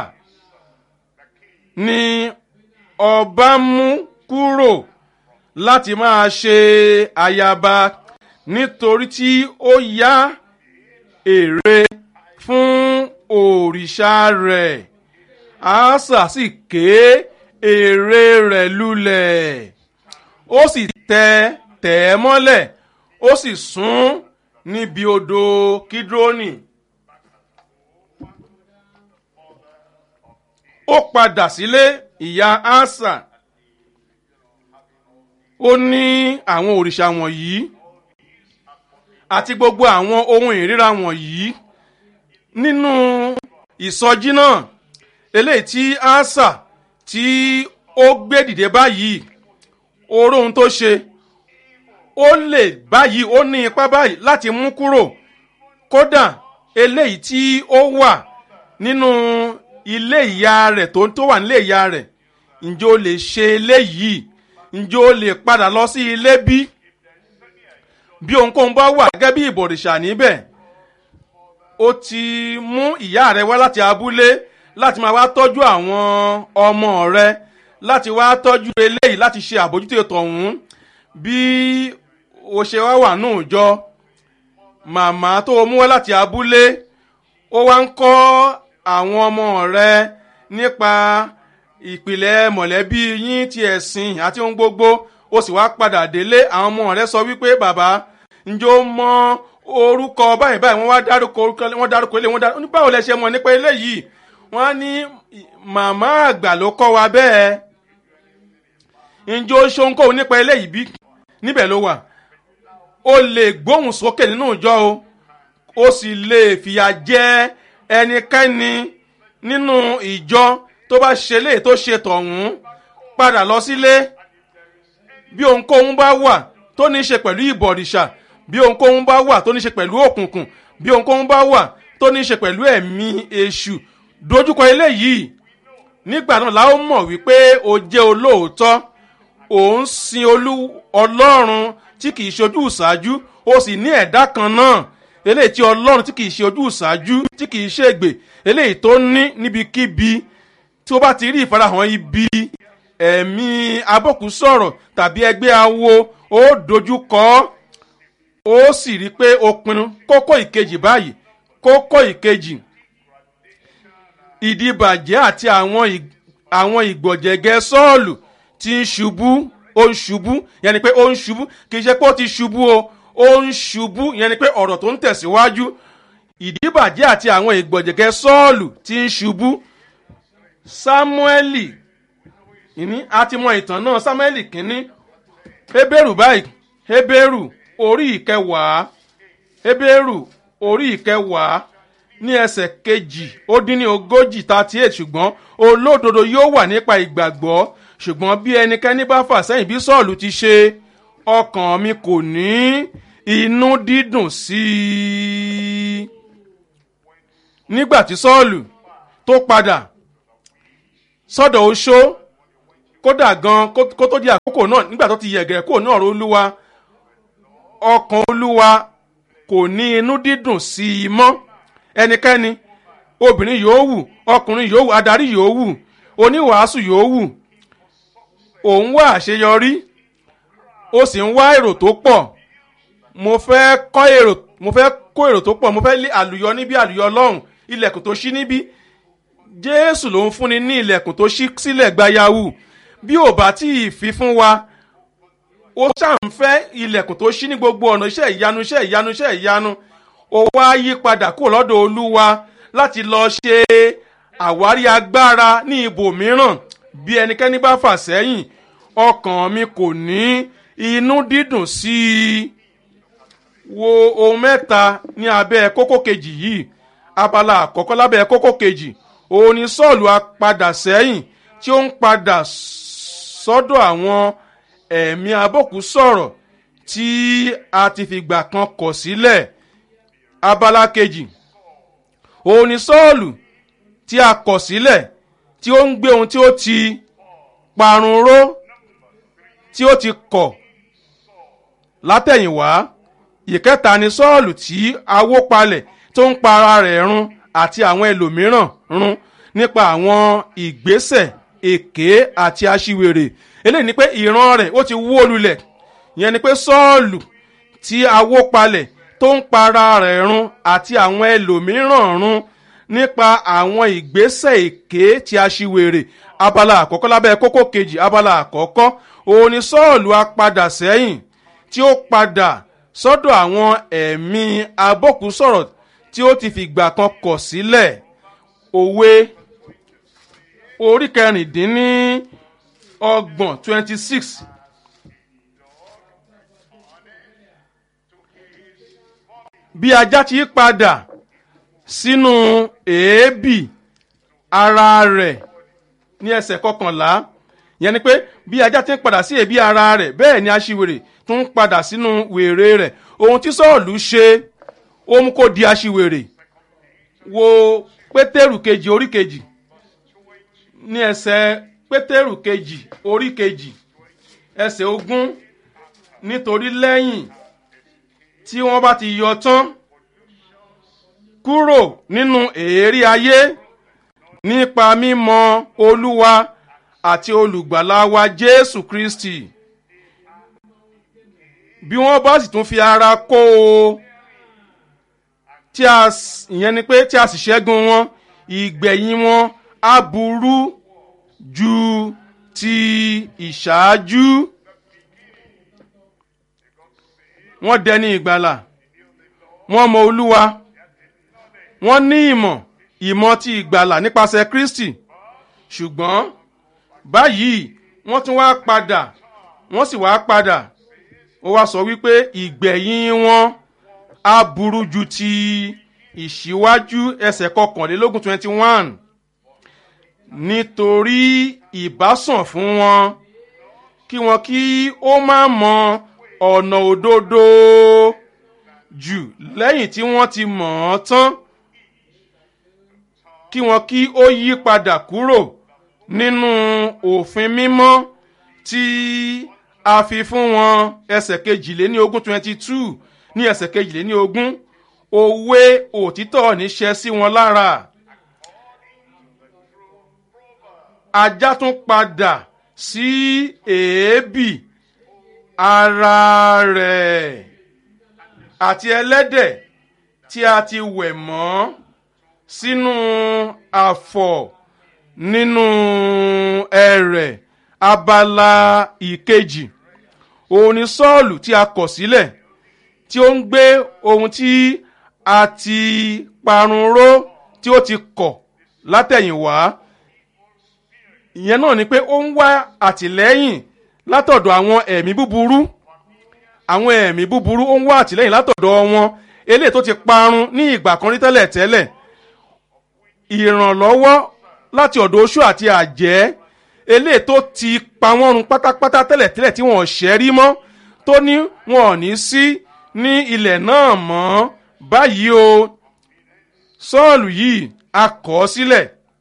ni ọba mú kúrò láti máa ṣe ayaba nítorí tí ó yá èrè fún òrìṣà rẹ̀ asa sì ké èrè rẹ̀ lulẹ̀ ó sì tẹ tẹ̀ ẹ́ mọ́lẹ̀ ó sì sún níbi odò kídrónì. ó padà sílé ìyá asa ó ní àwọn òrìṣà wọ̀nyí àti gbogbo àwọn ohun ìríra wọ̀nyí nínú ìsọjí náà eléyìí tí asa tí ó gbé dìde báyìí oró ohun tó ṣe ó lè báyìí ó ní ipá báyìí láti mú kúrò kódà eléyìí tí ó wà nínú ilé ìyá rẹ̀ tó tó wà nílé ìyá rẹ̀ ǹjẹ́ o lè ṣe eléyìí ǹjẹ́ o lè padà lọ sí ilé bí bí ohunkóhun bá wà gẹ́gẹ́ bí ìbọ̀rìṣà níbẹ̀ o ti mú ìyá rẹ wá láti abúlé láti máa wá tọ́jú àwọn ọmọ rẹ láti wá tọ́jú eléyìí láti ṣe àbójútó tọ̀hún bí o ṣe wá wà nù jọ màmá tó o mú wá láti abúlé ó wá ń kọ́ àwọn ọmọ rẹ nípa ìpìlẹ̀ mọ̀lẹ́bí yín ti ẹ̀sìn àti ohun gbogbo ó sì wá padà délé àwọn ọmọ rẹ sọ wípé bàbá ǹjẹ́ ó mọ orúkọ báyìí báyìí wọ́n wá dárúkọ orúkọ wọ́n dárúkọ ilé wọ́n dárúkọ báwo lẹ ṣe mọ̀ nípa eléyìí wọ́n á ní màmá àgbà ló kọ́ wa bẹ́ẹ̀ ǹjẹ́ ó ṣohunkóhun nípa eléyìí bí níbẹ̀ ló wà ó lè gbóhùn sókè nínú ìjọ o ó sì lè fìyà jẹ ẹnikẹ́ni nínú ìjọ tó bá ṣe lè tó ṣe tọ̀hún padà lọ sílé bí ohunkóhun bá wà tó ní í ṣe pẹ̀lú ìbọ̀rìṣà bí ohunkóhun bá wà tó ní í ṣe pẹ̀lú òkùnkùn bí ohunkóhun bá wà tó ní í ṣe pẹ̀lú ẹ̀mí èṣù dojúkọ eléyìí nígbà náà la ó mọ̀ wípé o jẹ́ olóòótọ́ ò ń sin olú ọlọ́run tí kìí ṣojú ìṣáájú o sì ní ẹ̀dá kan náà eléyìí tí ọlọ́run tí kìí ṣe ojú ìṣáájú tí kìí ṣègbè eléyìí tó ní níbikíbi tí ó bá ti rí ìfarahàn ibi ẹ̀mí abọ́kù sọ̀rọ̀ tàbí ẹgbẹ́ awo ó dojú kọ ọ́ ó sì rí i pé o pinnu kókó ìkejì báyìí kókó ìkejì ìdìbàjẹ́ àti àwọn àwọn ìgbọ̀jẹ̀gẹ́ sọ́ọ̀lù tí ń ṣubú ó ń ṣubú yẹn ni pé ó ń ṣubú kì í ṣe pé ó ti ṣubú o ó ń ṣubú yẹn ni pé ọ̀rọ̀ tó ń tẹ̀síwájú ìdìbàjẹ́ àti àwọn ìgbọ̀jẹ̀gẹ́ sọ́ọ̀lù tí ń ṣubú sámúẹ́lì ìní àti mọ ìtàn náà sámúẹ́lì kínní hébérù báyìí hébérù orí ìkẹwàá hébérù orí ìkẹwàá ní ẹsẹ̀ kejì ó dín ní ogójì thirty eight ṣùgbọ́n olódodo yóò wà nípa ìgbàgbọ́ ṣùgbọ́n bí ẹnikẹ́ni bá fà sẹ́yìn bí sọ́ọ̀lù ti ṣe ọkàn mi kò ní inú dídùn sí i nígbà tí sọ́ọ̀lù tó padà sọ́dọ̀ oṣó kódà gan kó tó di àkókò náà nígbà tó ti yẹ̀gẹ̀rẹ̀ kúrò náà olúwa ọkàn olúwa kò ní inú dídùn sí i mọ́ ẹnikẹ́ni obìnrin yòówù ọkùnrin yòówù adarí yòówù oníwàásù yòówù òun wá àṣeyọrí ó sì ń wá èrò tó pọ̀ mo fẹ́ kọ́ èrò mo fẹ́ kó èrò tó pọ̀ mo fẹ́ lé àlùyọ níbí àlùyọ lọ́hùn ilẹ̀kùn tó ṣí níbí jésù ló ń fúnni ní ilẹ̀kùn tó ṣí sílẹ̀ gbayawu bí ò bá tí ì fi fún wa ó ṣàǹfẹ́ ilẹ̀kùn tó ṣí ní gbogbo ọ̀nà iṣẹ́ ìyanu iṣẹ́ ìyanu iṣẹ́ ìyanu ó wá yí padà kúrò lọ́dọ̀ olúwa láti lọ ṣe àwárí agbára ní ibòmíràn bí ẹnikẹ́ni bá fà sẹ́yìn ọkàn mi kò ní inú dídùn sí i wo ohun mẹ́ta ní abẹ́ kókó kejì yìí abala àkọ́kọ́ lábẹ́ kókó kejì òun ni sọ́ọ̀lù apadà sẹ́yìn tí ó ń padà sọ́dọ̀ àwọn ẹ̀mí abọ́kú sọ̀rọ̀ tí a ti fìgbà kan kọ̀ sílẹ̀ abala kejì òun ni sọ́ọ̀lù tí a kọ̀ sílẹ̀ tí ó ń gbé ohun tí ó ti parun ró tí ó ti kọ̀ látẹ̀yìnwá ìkẹta ni sọ́ọ̀lù tí awó palẹ̀ tó ń pa ara rẹ̀ run àti àwọn ẹlòmíràn run nípa àwọn ìgbésẹ̀ èké àti aṣiwèrè eléyìí ni pé ìran rẹ̀ ó ti wó lulẹ̀ ìyẹn ni pé sọ́ọ̀lù tí awó palẹ̀ tó ń pa ara rẹ̀ run àti àwọn ẹlòmíràn run nípa àwọn ìgbésẹ̀ èké tí aṣiwèrè abala àkọ́kọ́ lábẹ́ kókó kejì abala àkọ́kọ́ òun ni sọ́ọ̀lù apadà sẹ́yìn tí ó padà sọ́dọ̀ àwọn ẹ̀mí abọ́kùsọ̀rọ̀ tí ó ti fìgbà kan kọ̀ sílẹ̀ òwe orí kẹrìndínní ọgbọ̀n twenty six bí ajá ti padà sínú èébì ara rẹ̀ ní ẹsẹ̀ kọkànlá yẹn ni pé bí ajá ti ń padà sí èébì ara rẹ̀ bẹ́ẹ̀ ni aṣiwèrè tún ń padà sínú wèrè rẹ̀ ohun tí sọ́ọ̀lù ṣe ó mú kó di aṣiwèrè wo pétérù kejì orí kejì ní ẹsẹ̀ pétérù kejì orí kejì ẹsẹ̀ ogún nítorí lẹ́yìn tí wọ́n bá ti yọ tán kúrò nínú èérí ayé nípa mímọ olúwa àti olùgbàlà wa jésù kristi bí wọ́n bá sì tún fi ara kó o tí a ìyẹn ni pé tí a sì ṣẹ́gun wọn ìgbẹ̀yìn wọn á burú ju ti ìṣáájú wọ́n dẹni ìgbàlà wọ́n mọ olúwa wọ́n ní ìmọ̀ ìmọ̀ ti ìgbàlà nípasẹ̀ kristi ṣùgbọ́n báyìí wọ́n tún wá padà wọ́n sì wá padà ó wá sọ wípé ìgbẹ̀yìn wọn á burú ju ti ìṣíwájú ẹsẹ̀ kọkànlélógún twenty one nítorí ìbásàn fún wọn kí wọn kí ó má mọ ọ̀nà òdodo jù lẹ́yìn tí wọ́n ti mọ̀ ọ́n tán kí wọn kí ó yí padà kúrò nínú òfin mímọ́ tí a fi fún wọn ẹsẹ̀ kejìléní ogún twenty two ní ẹsẹ̀ kejìléní ogún òwe òtítọ́ níṣẹ́ sí wọn lára ajá tún padà sí èébì ara rẹ̀ àti ẹlẹ́dẹ̀ tí a ti wẹ̀ mọ́ sínú àfọ̀ nínú ẹrẹ̀ abala ìkejì òun ni sọ́ọ̀lù tí a kọ̀ sílẹ̀ tí ó ń gbé ohun tí a ti parun ró tí ó ti kọ̀ látẹ̀yìnwá ìyẹn náà ni pé ó ń wá àtìlẹ́yìn látọ̀dọ̀ àwọn ẹ̀mí búburú àwọn ẹ̀mí búburú ó ń wá àtìlẹ́yìn látọ̀dọ̀ wọn eléyìí tó ti parun ní ìgbà kan rí tẹ́lẹ̀ tẹ́lẹ̀ ìrànlọ́wọ́ láti ọ̀dọ̀ oṣù àti àjẹ́ eléyìí tó ti pa wọ́n run pátápátá tẹ́lẹ̀ tẹ́lẹ̀ tí wọ́n ṣẹ́ rí mọ́ tó ní wọn ò ní sí ní ilẹ̀ náà mọ́ báyìí o sọ́ọ̀lù yìí a kọ̀ ọ́ sílẹ̀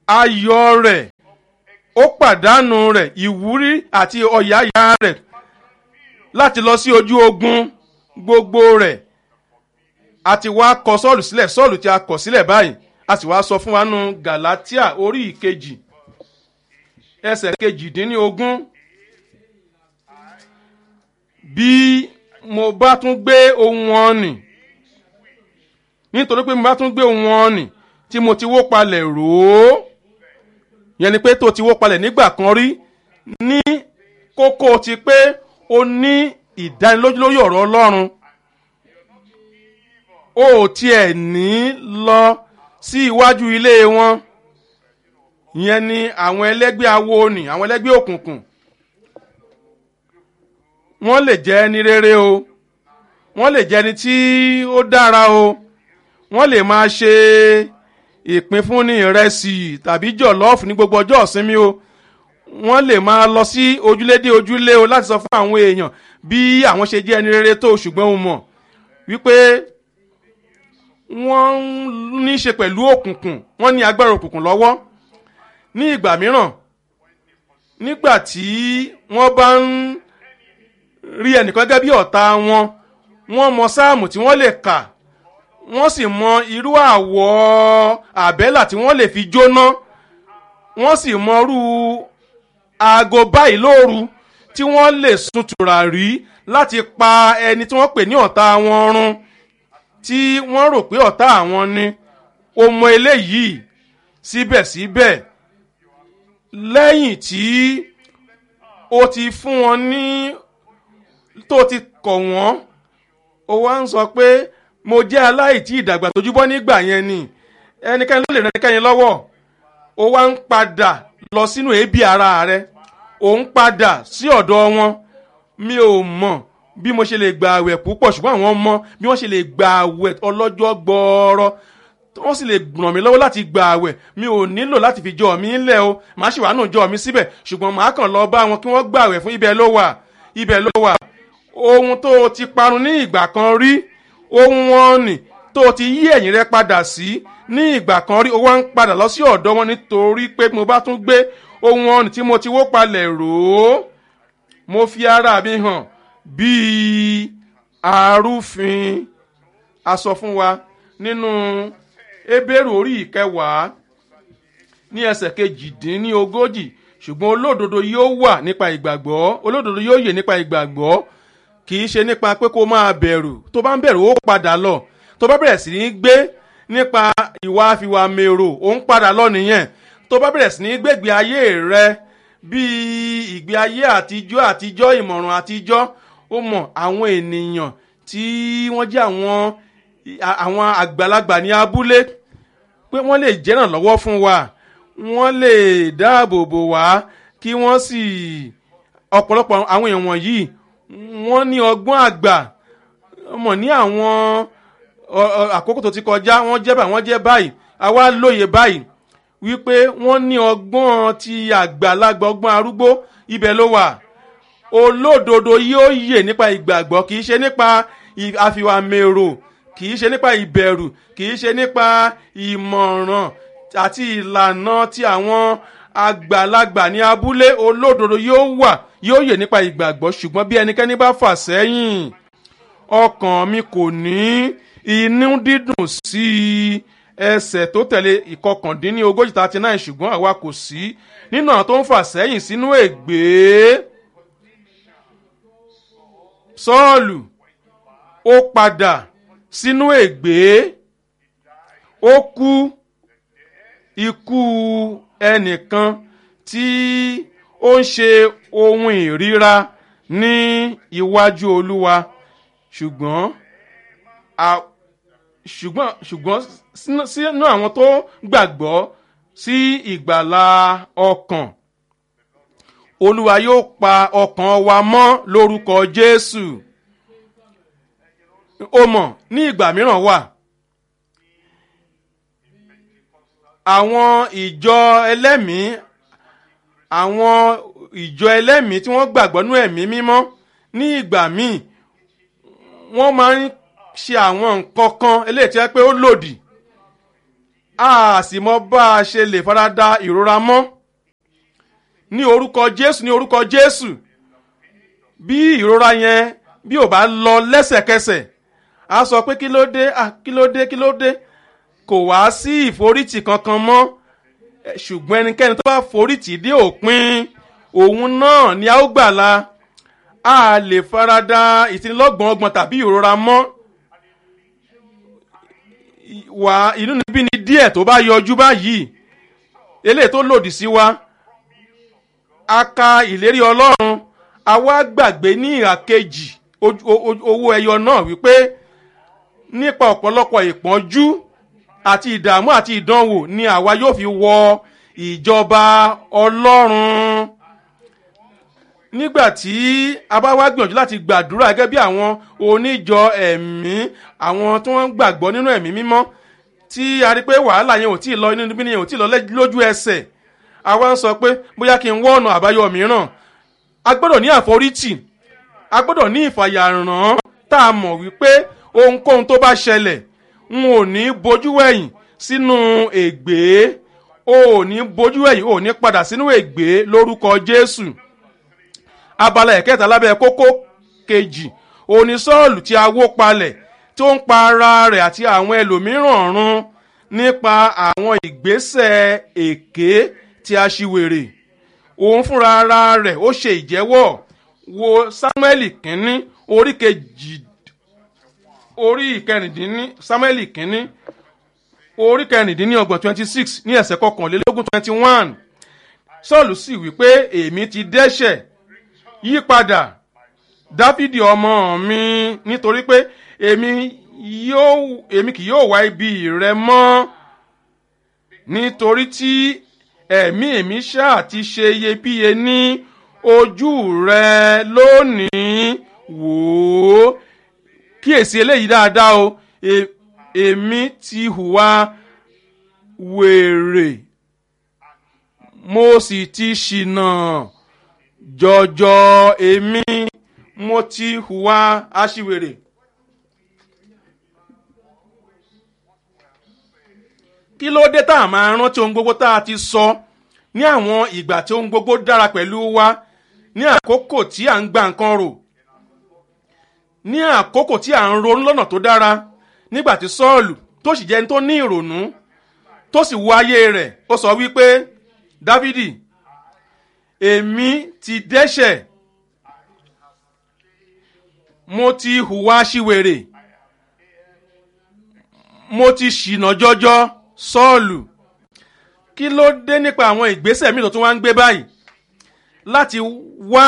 ayọ̀ rẹ̀ ó pàdánù rẹ̀ ìwúrí àti ọ̀yàyà rẹ̀ láti lọ sí ojú ogun gbogbo rẹ̀ àti wá kọ sọ́ọ̀lù sílẹ̀ sọ́ọ̀lù tí a kọ̀ sílẹ̀ báyìí a sì wá sọ fún wa nù galatia orí ìkejì ẹsẹ̀ kejìdínlógún bí mo bá tún gbé ohun wọn nì nítorí pé mo bá tún gbé ohun wọn nì tí mo ti wó palẹ̀ rò ó yẹn ni pé tó ti wó palẹ̀ nígbà kan rí ní kókó ti pé o ní ìdánilójú lórí ọ̀rọ̀ ọlọ́run o ò tiẹ̀ ní lọ sí iwájú ilé wọn ìyẹn ni àwọn ẹlẹ́gbẹ́ awo nì àwọn ẹlẹ́gbẹ́ òkùnkùn wọ́n lè jẹ́ ẹni rere o wọ́n lè jẹ́ ẹni tí ó dára o wọ́n lè máa ṣe ìpínfúnni ìrẹsì tàbí jọ̀lọ́ọ̀fù ní gbogbo ọjọ́ ìsinmi o wọ́n lè máa lọ sí ojúlé dé ojúlé o láti sọ fún àwọn èèyàn bí àwọn ṣe jẹ́ ẹni rere tó ṣùgbọ́n o mọ̀ wípé wọ́n ní í ṣe pẹ̀lú òkùnkùn wọ́n ní agbára òkùnkùn lọ́wọ́ ní ìgbà mìíràn nígbà tí wọ́n bá ń rí ẹnìkan gẹ́gẹ́ bí ọ̀tá wọn wọ́n mọ sáàmù tí wọ́n lè kà wọ́n sì mọ irú àwọ̀ àbẹ́là tí wọ́n lè fi jóná wọ́n sì mọ irú aago báyìí lóru tí wọ́n lè sun tùràrí láti pa ẹni tí wọ́n pè ní ọ̀tá wọn run tí wọ́n rò pé ọ̀tá àwọn ni o mọ eléyìí síbẹ̀síbẹ̀ lẹ́yìn tí o ti fún wọn ní tó ti kọ̀ wọ́n o wá ń sọ pé mo jẹ́ aláìtí ìdàgbà tójúbọ́ nígbà yẹn ni ẹnikẹ́ni ló lè ràn ẹnikẹ́ni lọ́wọ́ o wá ń padà lọ sínú ebi ara rẹ o ń padà sí ọ̀dọ̀ wọn mi ò mọ̀ bí mo ṣe lè gba àwẹ̀ púpọ̀ ṣùgbọ́n àwọn mọ̀ bí wọ́n ṣe lè gba àwẹ̀ ọlọ́jọ́ gbọ́ọ́rọ́ wọ́n sì lè ràn mí lọ́wọ́ láti gba àwẹ̀ mi ò nílò láti fi jọ mi ńlẹ̀ o màá ṣì wà nù jọ mi síbẹ̀ ṣùgbọ́n màá kàn lọ bá wọn kí wọ́n gba àwẹ̀ fún ibẹ̀ ló wà ibẹ̀ ló wà ohun tó o ti parun ní ìgbà kan rí ohun wọn nì tó o ti yí ẹ̀yìn rẹ padà sí ní ìgbà kan rí o wá ń padà lọ sí ọ̀dọ̀ wọn nítorí pé mo bá tún gbé ohun wọn nì tí mo ti wó palẹ̀ rò ó mo fi ara mi hàn bíi arúfin a sọ fún wa nínú ebéèrú orí ìkẹwàá ní ẹsẹ̀ kejìdínlógójì ṣùgbọ́n olódodo yóò wà nípa ìgbàgbọ́ olódodo yóò yè nípa ìgbàgbọ́ kì í ṣe nípa pé kó máa bẹ̀rù tó bá ń bẹ̀rù ó padà lọ tó bá bẹ̀rẹ̀ sí ní gbé nípa ìwà àfiwà mèrò ó ń padà lọ nìyẹn tó bá bẹ̀rẹ̀ sí ní gbégbé ayé rẹ bíi ìgbé ayé àtijọ́ àtijọ́ ìmọ̀ràn àtijọ́ ó mọ̀ àwọn ènìyàn tí wọ́n jẹ́ àwọn àwọn àgbàlagbà ní abúlé pé wọ́n lè jẹ́ràn lọ́wọ́ fún wa wọ́n lè dáàbò bò wá kí wọ́n sì ọ̀pọ̀lọpọ̀ àwọn èèyàn wọ̀nyí wọ́n ní ọgbọ́n àgbà mọ̀ ní àwọn àkókò tó ti kọjá wọ́n jẹ́ báyìí wọ́n jẹ́ báyìí àwa lóye báyìí wípé wọ́n ní ọgbọ́n ti àgbàlagbà ọgbọ́n arúgbó ibẹ̀ ló wà olódodo yóò yè nípa ìgbàgbọ́ kì í ṣe nípa àfiwàmèrò kì í ṣe nípa ìbẹ̀rù kì í ṣe nípa ìmọ̀ràn àti ìlànà ti àwọn àgbàlagbà ní abúlé olódodo yóò wà yóò yè nípa ìgbàgbọ́ ṣùgbọ́n bí ẹnikẹ́ni bá fà sẹ́yìn ọkàn mi kò ní inú dídùn sí i ẹsẹ̀ tó tẹ̀lé ìkọkàndínlógójì thirty nine ṣùgbọ́n àwa kò sí nínú àwọn tó ń fà sẹ́yìn sínú ègbé sọ́ọ̀lù ó padà sínú ègbé ó kú ikú ẹnìkan tí ó ń ṣe ohun ìríra ní iwájú olúwa ṣùgbọ́n ṣùgbọ́n ṣùgbọ́n sínú àwọn tó gbàgbọ́ sí ìgbàlà ọkàn olúwa yóò pa ọkàn wa mọ́ lórúkọ jésù ó mọ̀ ní ìgbà mìíràn wà àwọn ìjọ ẹlẹ́mìí àwọn ìjọ ẹlẹ́mìí tí wọ́n gbàgbọ́ nú ẹ̀mí mímọ́ ní ìgbà míì wọ́n máa ń ṣe àwọn nǹkan kan eléyìí tí wọ́n pé ó lòdì a sì mọ bá a ṣe lè farada ìrora mọ́ ní orúkọ jésù ní orúkọ jésù bí ìrora yẹn bí ò bá lọ lẹ́sẹ̀kẹsẹ̀ a sọ pé kí ló dé ah kí ló dé kí ló dé kò wá sí ìforítì kankan mọ́ Eh, ṣùgbọ́n ẹnikẹ́ni tó bá forítì dé òpin òun náà ni a ó gbàlà a lè farada ìtinilọ́gbọ̀n ọgbọ̀n tàbí ìrora mọ́ wà inú níbí ni díẹ̀ tó bá yọjú báyìí eléyìí tó lòdì sí wa a ka ìlérí ọlọ́run a wá gbàgbé ní ìhà kejì ojú- o- o- owó ẹyọ náà wípé nípa ọ̀pọ̀lọpọ̀ ìpọ́njú àti ìdààmú àti ìdánwò ni àwa yóò fi wọ ìjọba ọlọ́run nígbà tí a bá wá gbìyànjú láti gbàdúrà gẹ́gẹ́ bí àwọn oníjọ ẹ̀mí àwọn tí wọ́n ń gbàgbọ́ nínú ẹ̀mí mímọ́ tí a rí pé wàhálà yẹn ò tí ì lọ inú níbí yẹn ò tí ì lọ lẹ́- lójú ẹsẹ̀ àwa ń sọ pé bóyá kí n wọ́ ọ̀nà àbáyọ mìíràn a gbọ́dọ̀ ní àforítì a gbọ́dọ̀ ní ìfàyàrán tá a mọ̀ wípé ohunkóhun tó bá ṣẹlẹ̀ n ò ní bojú wẹ̀yìn sínú ègbé o ò ní bojú wẹ̀yìn o ò ní padà sínú ègbé lórúkọ jésù abala ẹ̀kẹta lábẹ́ kókó kejì òní sọ́ọ̀lù tí a wó palẹ̀ tó ń pa ara rẹ̀ àti àwọn ẹlòmíràn run nípa àwọn ìgbésẹ̀ èké tí a ṣiwèrè òun fúnra ara rẹ̀ ó ṣe ìjẹ́wọ́ wo samuel kínní orí kejì orí ìkẹrìndínní samuel kínní orí kẹrìndínlọ́gbọ̀n twenty six ní ẹsẹ̀ kọkànlélógún twenty one sọ́ọ̀lù sì wí pé èmi ti dẹ́ṣẹ̀ yí padà dáfídì ọmọ mi nítorí pé èmi yóò èmi kì yóò wá ibi rẹ mọ́ nítorí tí ẹ̀mí èmi ṣáà ti ṣe iyebíye ní ojú rẹ lónìí wò ó kíyèsí eléyìí dáadáa o E- èmi ti hùwà wèrè mo sì ti ṣìnà jọjọ èmi mo ti hùwà aṣiwèrè. kí ló dé tá a máa rántí ohun gbogbo tá a ti sọ ní àwọn ìgbà tí ohun gbogbo dára pẹ̀lú wa ní àkókò tí à ń gba nǹkan rò ní àkókò tí à ń ronú lọ́nà tó dára nígbà tí sọ́ọ̀lù tó sì jẹ́ ní tó ní ìrònú tó sì wo ayé rẹ̀ ó sọ wípé dávidi èmi ti dẹ́ṣẹ̀ mo ti hùwà síwèrè mo ti ṣìnà jọjọ sọ́ọ̀lù kí ló dé nípa àwọn ìgbésẹ̀ mi tó tún wá ń gbé báyìí láti wá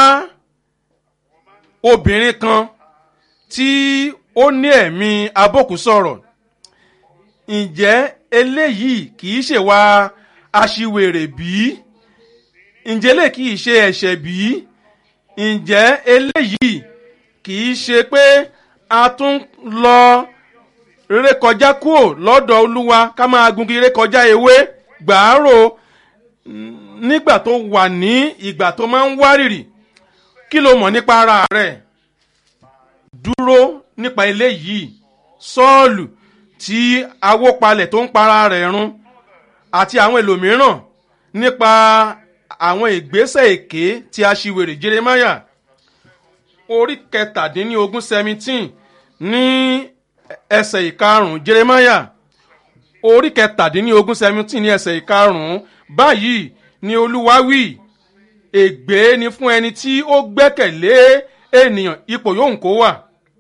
obìnrin kan tí ó ní ẹ̀mí abókù sọ̀rọ̀ ǹjẹ́ eléyìí kì í ṣèwà aṣiwèrè bíi ǹjẹ́ lè kì í ṣe ẹ̀ṣẹ̀ bí? ǹjẹ́ eléyìí kì í ṣe pé a tún lọ rékọjá kúrò lọ́dọ̀ olúwa ká máa gungi rékọjá ewé gbàárò nígbà tó wà ní ìgbà tó máa ń wárìrì kí ló mọ̀ nípa ara rẹ̀ dúró nípa eléyìí sọ́ọ̀lù tí awópalẹ̀ tó ń para rẹ̀ run àti àwọn ẹlòmíràn nípa àwọn ìgbésẹ̀ èké tí a ṣiwèrè jeremiah orí kẹtàdínlógún seventeen ní ẹsẹ̀ ìkarùn-ún jeremiah orí kẹtàdínlógún seventeen ní ẹsẹ̀ ìkarùn-ún báyìí ni olúwa wí ègbé ni fún ẹni tí ó gbẹ́kẹ̀lé ènìyàn ipò yòówù kó wà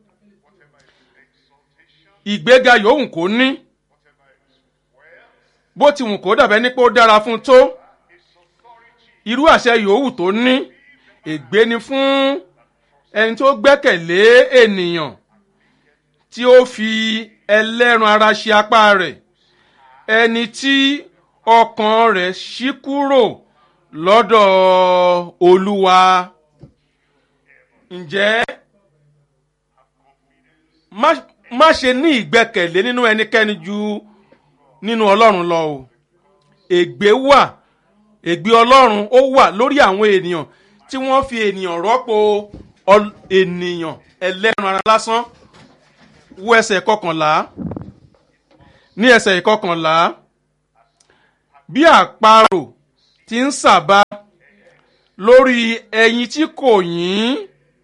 ìgbéga yòówù kó ní bó ti wù kó dàbẹ́ ní pé ó dára fún tó irú àṣẹ yòówù tó ní ègbé ni fún ẹni tó gbẹ́kẹ̀lé ènìyàn tí ó fi ẹlẹ́ran ara ṣe apá rẹ̀ ẹni tí ọkàn rẹ̀ ṣí kúrò lọ́dọ̀ olúwa ǹjẹ́ má má ṣe ní ìgbẹ́kẹ̀lé nínú ẹnikẹ́ni ju nínú ọlọ́run lọ o ègbé wà ègbé ọlọ́run ó wà lórí àwọn ènìyàn tí wọ́n fi ènìyàn rọ́pò ọl- ènìyàn ẹlẹ́ran ara lásán wo ẹsẹ̀ kọkànlá ní ẹsẹ̀ ìkọkànlá bí àparò ti ń sàbà lórí ẹyin tí kò yín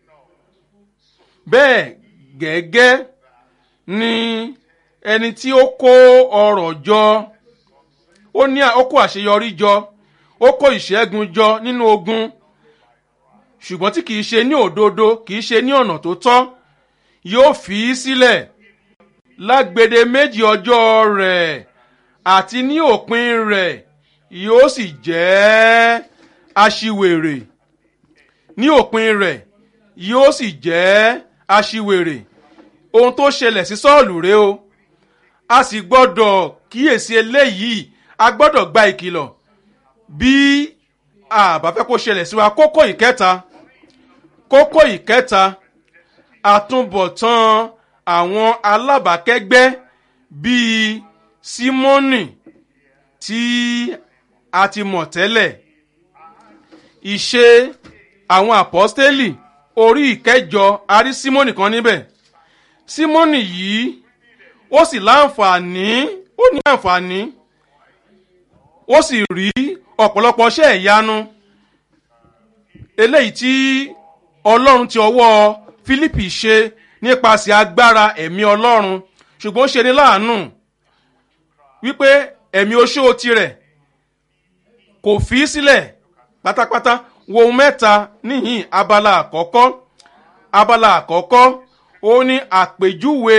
bẹ́ẹ̀ gẹ́gẹ́ ni ẹni tí ó kó ọrọ̀ jọ ó ní ó kó àṣeyọrí jọ ó kó ìṣẹ́gun jọ nínú ogun ṣùgbọ́n tí kìí ṣe ní òdodo kìí ṣe ní ọ̀nà tó tọ́ yóò fi í sílẹ̀ lágbede méjì ọjọ́ rẹ̀ àti ní òpin rẹ̀ yóò sì jẹ́ aṣiwèrè ní òpin rẹ̀ yóò sì jẹ́ aṣiwèrè ohun tó ṣẹlẹ̀ sí sọ́ọ̀lù rèé o a sì gbọ́dọ̀ kíyèsí eléyìí a gbọ́dọ̀ gba ìkìlọ̀ bí a bá fẹ́ kó ṣẹlẹ̀ sí wa kókó ìkẹta kókó ìkẹta àtúbọ̀tán àwọn alábàákẹ́gbẹ́ bíi símọ́nì tí a ti mọ̀ tẹ́lẹ̀ ìṣe àwọn àpọ́stélì orí ìkẹjọ a rí símọ́nì kan níbẹ̀ símọ́nì yìí ó sì láǹfààní ó ní àǹfààní ó sì rí ọ̀pọ̀lọpọ̀ iṣẹ́ ìyanu eléyìí tí ọlọ́run ti ọwọ́ fílípì ṣe nípasẹ̀ agbára ẹ̀mí ọlọ́run ṣùgbọ́n ó ṣe ní láàánú wípé ẹ̀mí oṣó tirẹ̀ kò fi í sílẹ̀ pátápátá wo ohun mẹ́ta níhìn abala àkọ́kọ́ abala àkọ́kọ́ ó ní àpèjúwe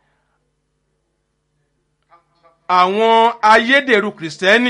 àwọn ayédèrú kìrìsìtẹ́nì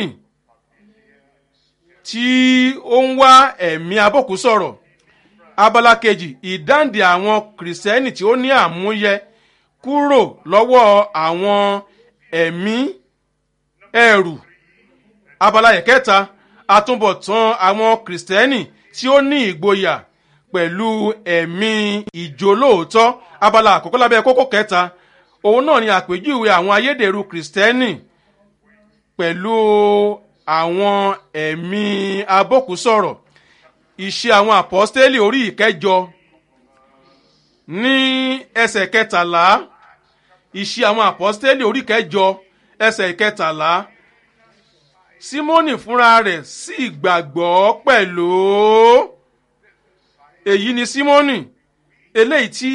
tí ó ń wá ẹ̀mí abọ́kú sọ̀rọ̀ abala kejì ìdáǹdè àwọn kìrìsìtẹ́nì tí ó ní àmúyẹ kúrò lọ́wọ́ àwọn ẹ̀mí ẹ̀rù abala ìkẹta àtúbọ̀tán àwọn kìrìsìtẹ́nì tí ó ní ìgboyà pẹ̀lú ẹ̀mí ìjólóòótọ́ abala àkọ́kọ́ lábẹ́ kókó kẹta òun náà ni àpèjúwe àwọn ayédèrú kìrìsìtẹ́nì pẹ̀lú àwọn ẹ̀mí abókùsọ̀rọ̀ ìṣe àwọn àpọ́stélì orí ìkẹjọ ní ẹsẹ̀ kẹtàlá ìṣe àwọn àpọ́stélì orí ìkẹjọ ẹsẹ̀ ìkẹtàlá símónì fúnra rẹ̀ sì gbàgbọ́ pẹ̀lú èyí ni símónì eléyìí tí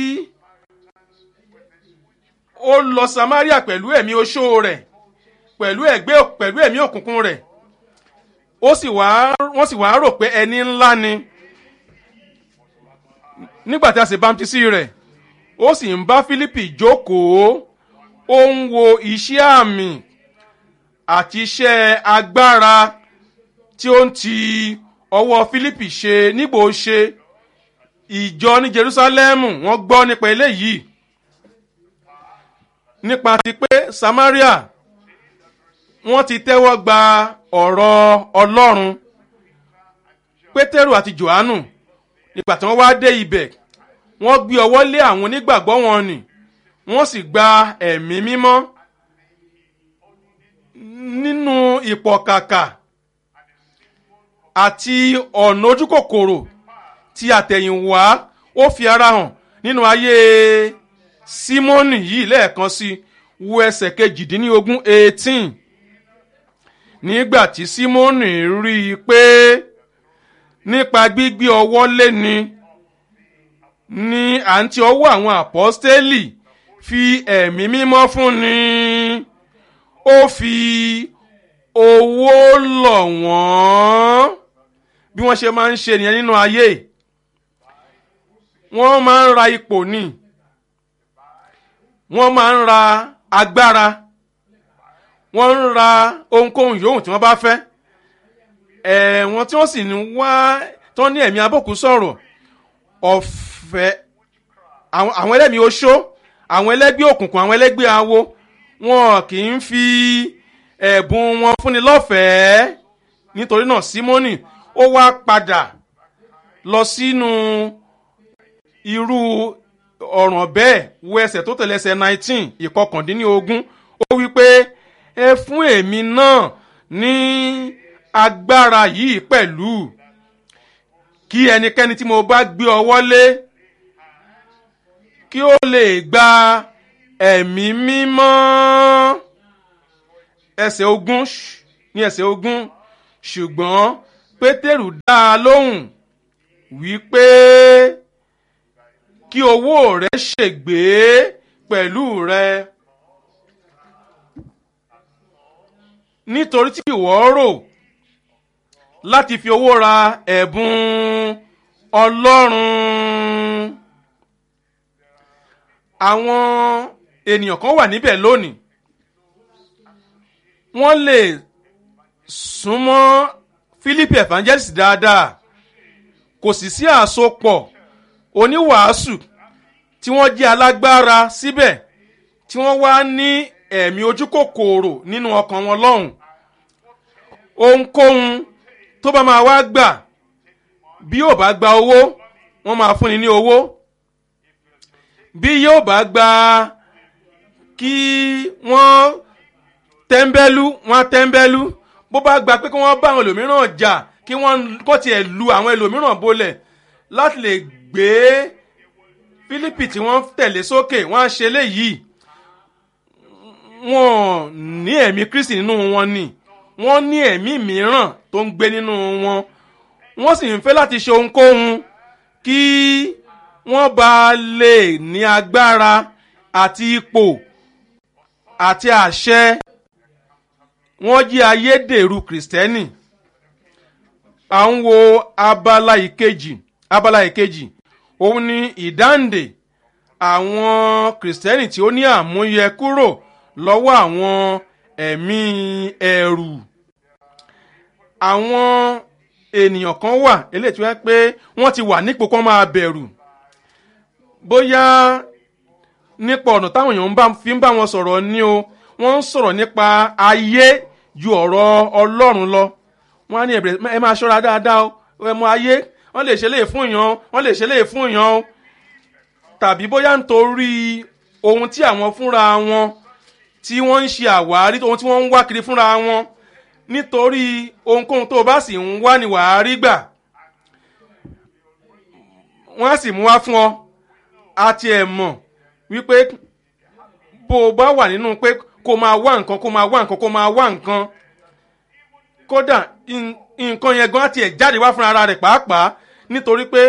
ó lọ samaria pẹ̀lú ẹ̀mí oṣó rẹ̀ pẹ̀lú ẹ̀gbẹ́ pẹ̀lú ẹ̀mí òkùnkùn rẹ̀ ó sì wá wọ́n sì wá rò pé ẹni ńlá ni nígbà tí a sì bámtísì rẹ̀ ó sì ń bá fílípì jókòó ó ń wo iṣẹ́ àmì àti iṣẹ́ agbára tí ó ń ti ọwọ́ fílípì ṣe nígbò ṣe ìjọ ní jerusalem wọ́n gbọ́ nípa eléyìí nípa ti pé samaria wọ́n ti tẹ́wọ́ gba ọ̀rọ̀ ọlọ́run pétérù àti johannu nígbà tí wọ́n wá dé ibẹ̀ wọ́n gbé ọwọ́ lé àwọn onígbàgbọ́ wọn nì wọ́n sì gba ẹ̀mí mímọ́ nínú ìpọ̀kàkà àti ọ̀nà ojúkòkòrò tí àtẹ̀yìnwá ó fi ara hàn nínú ayé símọ́nì yìí lẹ́ẹ̀kan sí wo ẹsẹ̀ kejìdínlógún eighteen nígbà tí símọ́nì rí i pé nípa gbígbé ọwọ́ léni ní àǹtí ọwọ́ àwọn àpọ́stélì fi ẹ̀mí mímọ́ fún ni ó fi owó lọ̀ wọ́n bí wọ́n ṣe máa ń ṣe nìyẹn nínú ayé wọ́n máa ń ra ipò ni wọ́n máa ń ra agbára wọ́n ń ra ohunkóhun yòówù tí wọ́n bá fẹ́ ẹ̀wọ̀n tí wọ́n sì ń wá tó ní ẹ̀mí abókù sọ̀rọ̀ ọ̀fẹ́ àwọn ẹlẹ́mìí oṣó àwọn ẹlẹ́gbẹ́ òkùnkùn àwọn ẹlẹ́gbẹ́ awo wọn kì í fi ẹ̀bùn wọn fúnni lọ́fẹ̀ẹ́ nítorí náà símónì ó wá padà lọ sínú irú ọ̀ràn bẹ́ẹ̀ wo ẹsẹ̀ tó tẹ̀lé ẹsẹ̀ nineteen ìkọkàndínlógún ó wí pé ẹ fún èmi náà ní agbára yìí pẹ̀lú kí ẹnikẹ́ni tí mo bá gbé ọwọ́ lé kí ó lè gba ẹ̀mí mímọ́ ẹsẹ̀ ogún ní ẹsẹ̀ ogún ṣùgbọ́n pétérù dá a lóhùn wípé kí owó rẹ ṣègbé pẹ̀lú rẹ nítorí tí ìwọ rò láti fi owó ra ẹ̀bùn ọlọ́run àwọn ènìyàn kan wà níbẹ̀ lónìí wọ́n lè súnmọ́ philip evangelist dáadáa kò sì sí àsopọ̀ oníwàásù tí wọ́n jẹ́ alágbára síbẹ̀ tí wọ́n wá ní ẹ̀mí ojú kòkòrò nínú ọkàn wọn lọ́hùn ohunkóhun tó bá máa wá gbà bí yóò bá gba owó wọ́n máa fúnni ní owó bí yóò bá gba kí wọ́n tẹ́ḿbẹ́lú wọ́n tẹ́ḿbẹ́lú bó bá gba pé kí wọ́n bá àwọn ẹlòmíràn jà kí wọ́n kó tiẹ̀ lu àwọn ẹlòmíràn bolẹ̀ láti lè gbé fílípì tí wọ́n tẹ̀lé sókè wọ́n á ṣe léyìí wọ́n ní ẹ̀mí kristi nínú wọn ni wọ́n ní ẹ̀mí mìíràn tó ń gbé nínú wọn wọ́n sì ń fẹ́ láti ṣe ohunkóhun kí wọ́n bá lè ní agbára àti ipò àti àṣẹ wọ́n jí ayédèrú kìrìsìtẹ́nì à ń wo abala ìkejì abala ìkejì òun ni ìdáǹdè àwọn kìrìsìtẹ́nì tí ó ní àmúyẹ kúrò lọ́wọ́ àwọn ẹ̀mí ẹ̀rù àwọn ènìyàn kan wà eléyìí tí wọ́n pé wọ́n ti wà nípò kan máa bẹ̀rù bóyá nípa ọ̀nà táwọn èèyàn fi ń bá wọn sọ̀rọ̀ ni o wọ́n ń sọ̀rọ̀ nípa ayé ju ọ̀rọ̀ ọlọ́run lọ wọ́n á ní ẹ̀bẹ̀rẹ̀ ẹ máa ṣọ́ra dáadáa o ẹ mọ ayé wọ́n lè ṣe léè fún yàn wọ́n lè ṣe léè fún yàn tàbí bóyá nítorí ohun tí àwọn fúnra wọn tí wọ́n ń ṣe àwárí ohun tí wọ́n ń wá kiri fúnra wọn nítorí ohunkóhun tó o bá sì ń wá ni wàá rí gbà wọ́n á sì mú wá fún ọ àti ẹ̀ mọ̀ wípé bó o bá wà nínú pé kó máa wá nǹkan kó máa wá nǹkan kó máa wá nǹkan kódà nǹkan yẹn gan àti ẹ̀ jáde wá fún ara rẹ̀ pàápàá nítorí pé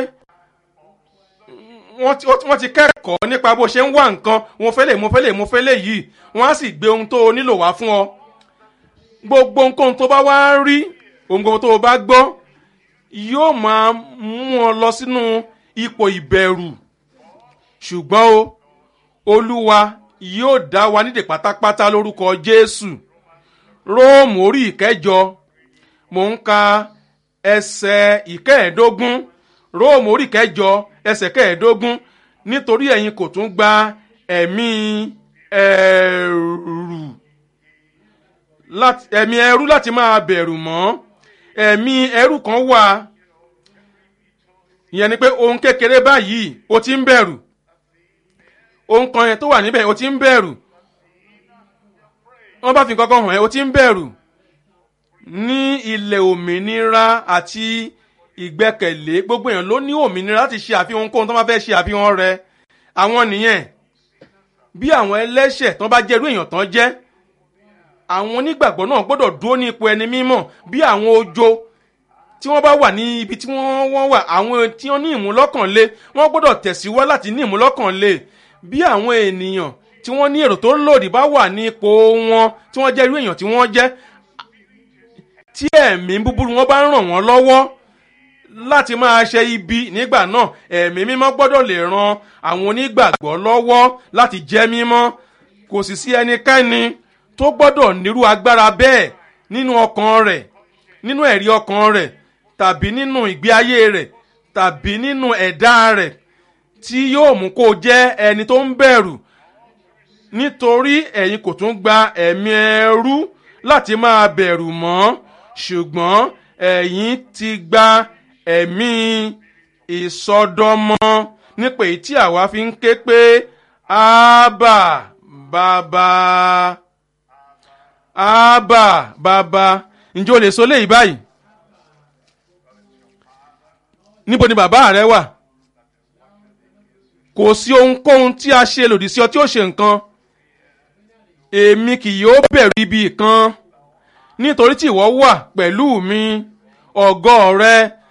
wọ́n ti kẹ́kọ̀ọ́ nípa bó ṣe ń wá nǹkan mo fẹ́ lè mo fẹ́ lè mo fẹ́ lè yìí wọ́n á sì gbé ohun tó o nílò wá fún ọ gbogbo nǹkan tó bá wá rí ohun gbogbo tó o bá gbọ́ yóò máa mú ọ lọ sínú ipò ìbẹ̀rù ṣùgbọ́n o olúwa yóò dá wa nídè pátápátá lórúkọ jésù róòmù orí ìkẹjọ mò ń ka ẹsẹ̀ ìkẹẹ̀ẹ́dógún róòmù orí ìkẹjọ ẹsẹ̀ kẹẹ̀ẹ́dógún nítorí ẹ̀yin kò tún gba ẹ̀mí ẹ̀rù ẹ̀mí ẹrú láti máa bẹ̀rù mọ́ ẹ̀mí ẹrú kan wà ìyẹn ni pé ohun kékeré báyìí o ti ń bẹ̀rù ohun kan yẹn tó wà níbẹ̀ o ti ń bẹ̀rù wọ́n bá fi nǹkan kan hàn ẹ́ o ti ń bẹ̀rù ní ilẹ̀ òmìnira àti ìgbẹ́kẹ̀lé gbogbo èèyàn ló ní òmìnira láti ṣe àfihàn ohunkóhun tó bá fẹ́ ṣe àfihàn rẹ̀ àwọn nìyẹn bí àwọn ẹlẹ́ṣẹ̀ tó bá jẹ́ irú èèyàn tán jẹ́ àwọn onígbàgbọ́ náà gbọ́dọ̀ dúró ní ipò ẹni mímọ́ bí àwọn ojo tí wọ́n bá wà ní ibi tí wọ́n wọ́n wà àwọn tí wọ́n ní ìmúlọ́kànlé wọ́n gbọ́dọ̀ tẹ̀síwá láti ní ìmúlọ́kànlé bí àwọn ènìyàn tí wọ́n ní èrò tó lòdì bá wà ní ipò wọn tí wọ́n jẹ́ irú èèyàn tí wọ́n jẹ́ tí ẹ̀mí búburú wọn bá ń ràn wọ́n lọ́wọ́ láti máa ṣe ibi nígbà náà ẹ̀mí mímọ́ gbọ́dọ̀ lè ran àwọn onígbàgbọ́ lọ́wọ́ láti jẹ́ mímọ́ kò sì sí ẹnikẹ́ni tó gbọ́dọ̀ nírú agbára bẹ́ẹ̀ nínú ọkàn rẹ̀ nínú ẹ̀rí ọkàn rẹ̀ tàbí nínú ìgbé ayé rẹ̀ tàbí nínú ẹ̀dá rẹ̀ tí yóò mú kó jẹ́ ẹni tó ń bẹ̀rù nítorí ẹ̀yin kò tún gba ẹ̀mí ẹrú láti máa bẹ̀rù mọ́ ṣùgbọ́n ẹ̀yin ti gba ẹ̀mí ìsọdọmọ nípa èyí tí àwa fi ń ké pé ábà bàbá ábà bàbá ǹjẹ́ o lè sọ léyìí báyìí níbo ni bàbá rẹ wà kò sí ohunkóhun tí a ṣe lòdì sí ọ tí ó ṣe nǹkan èmi kì yóò bẹ̀rù ibi kan nítorí tí ìwọ wà pẹ̀lú mi ọ̀gọ́ rẹ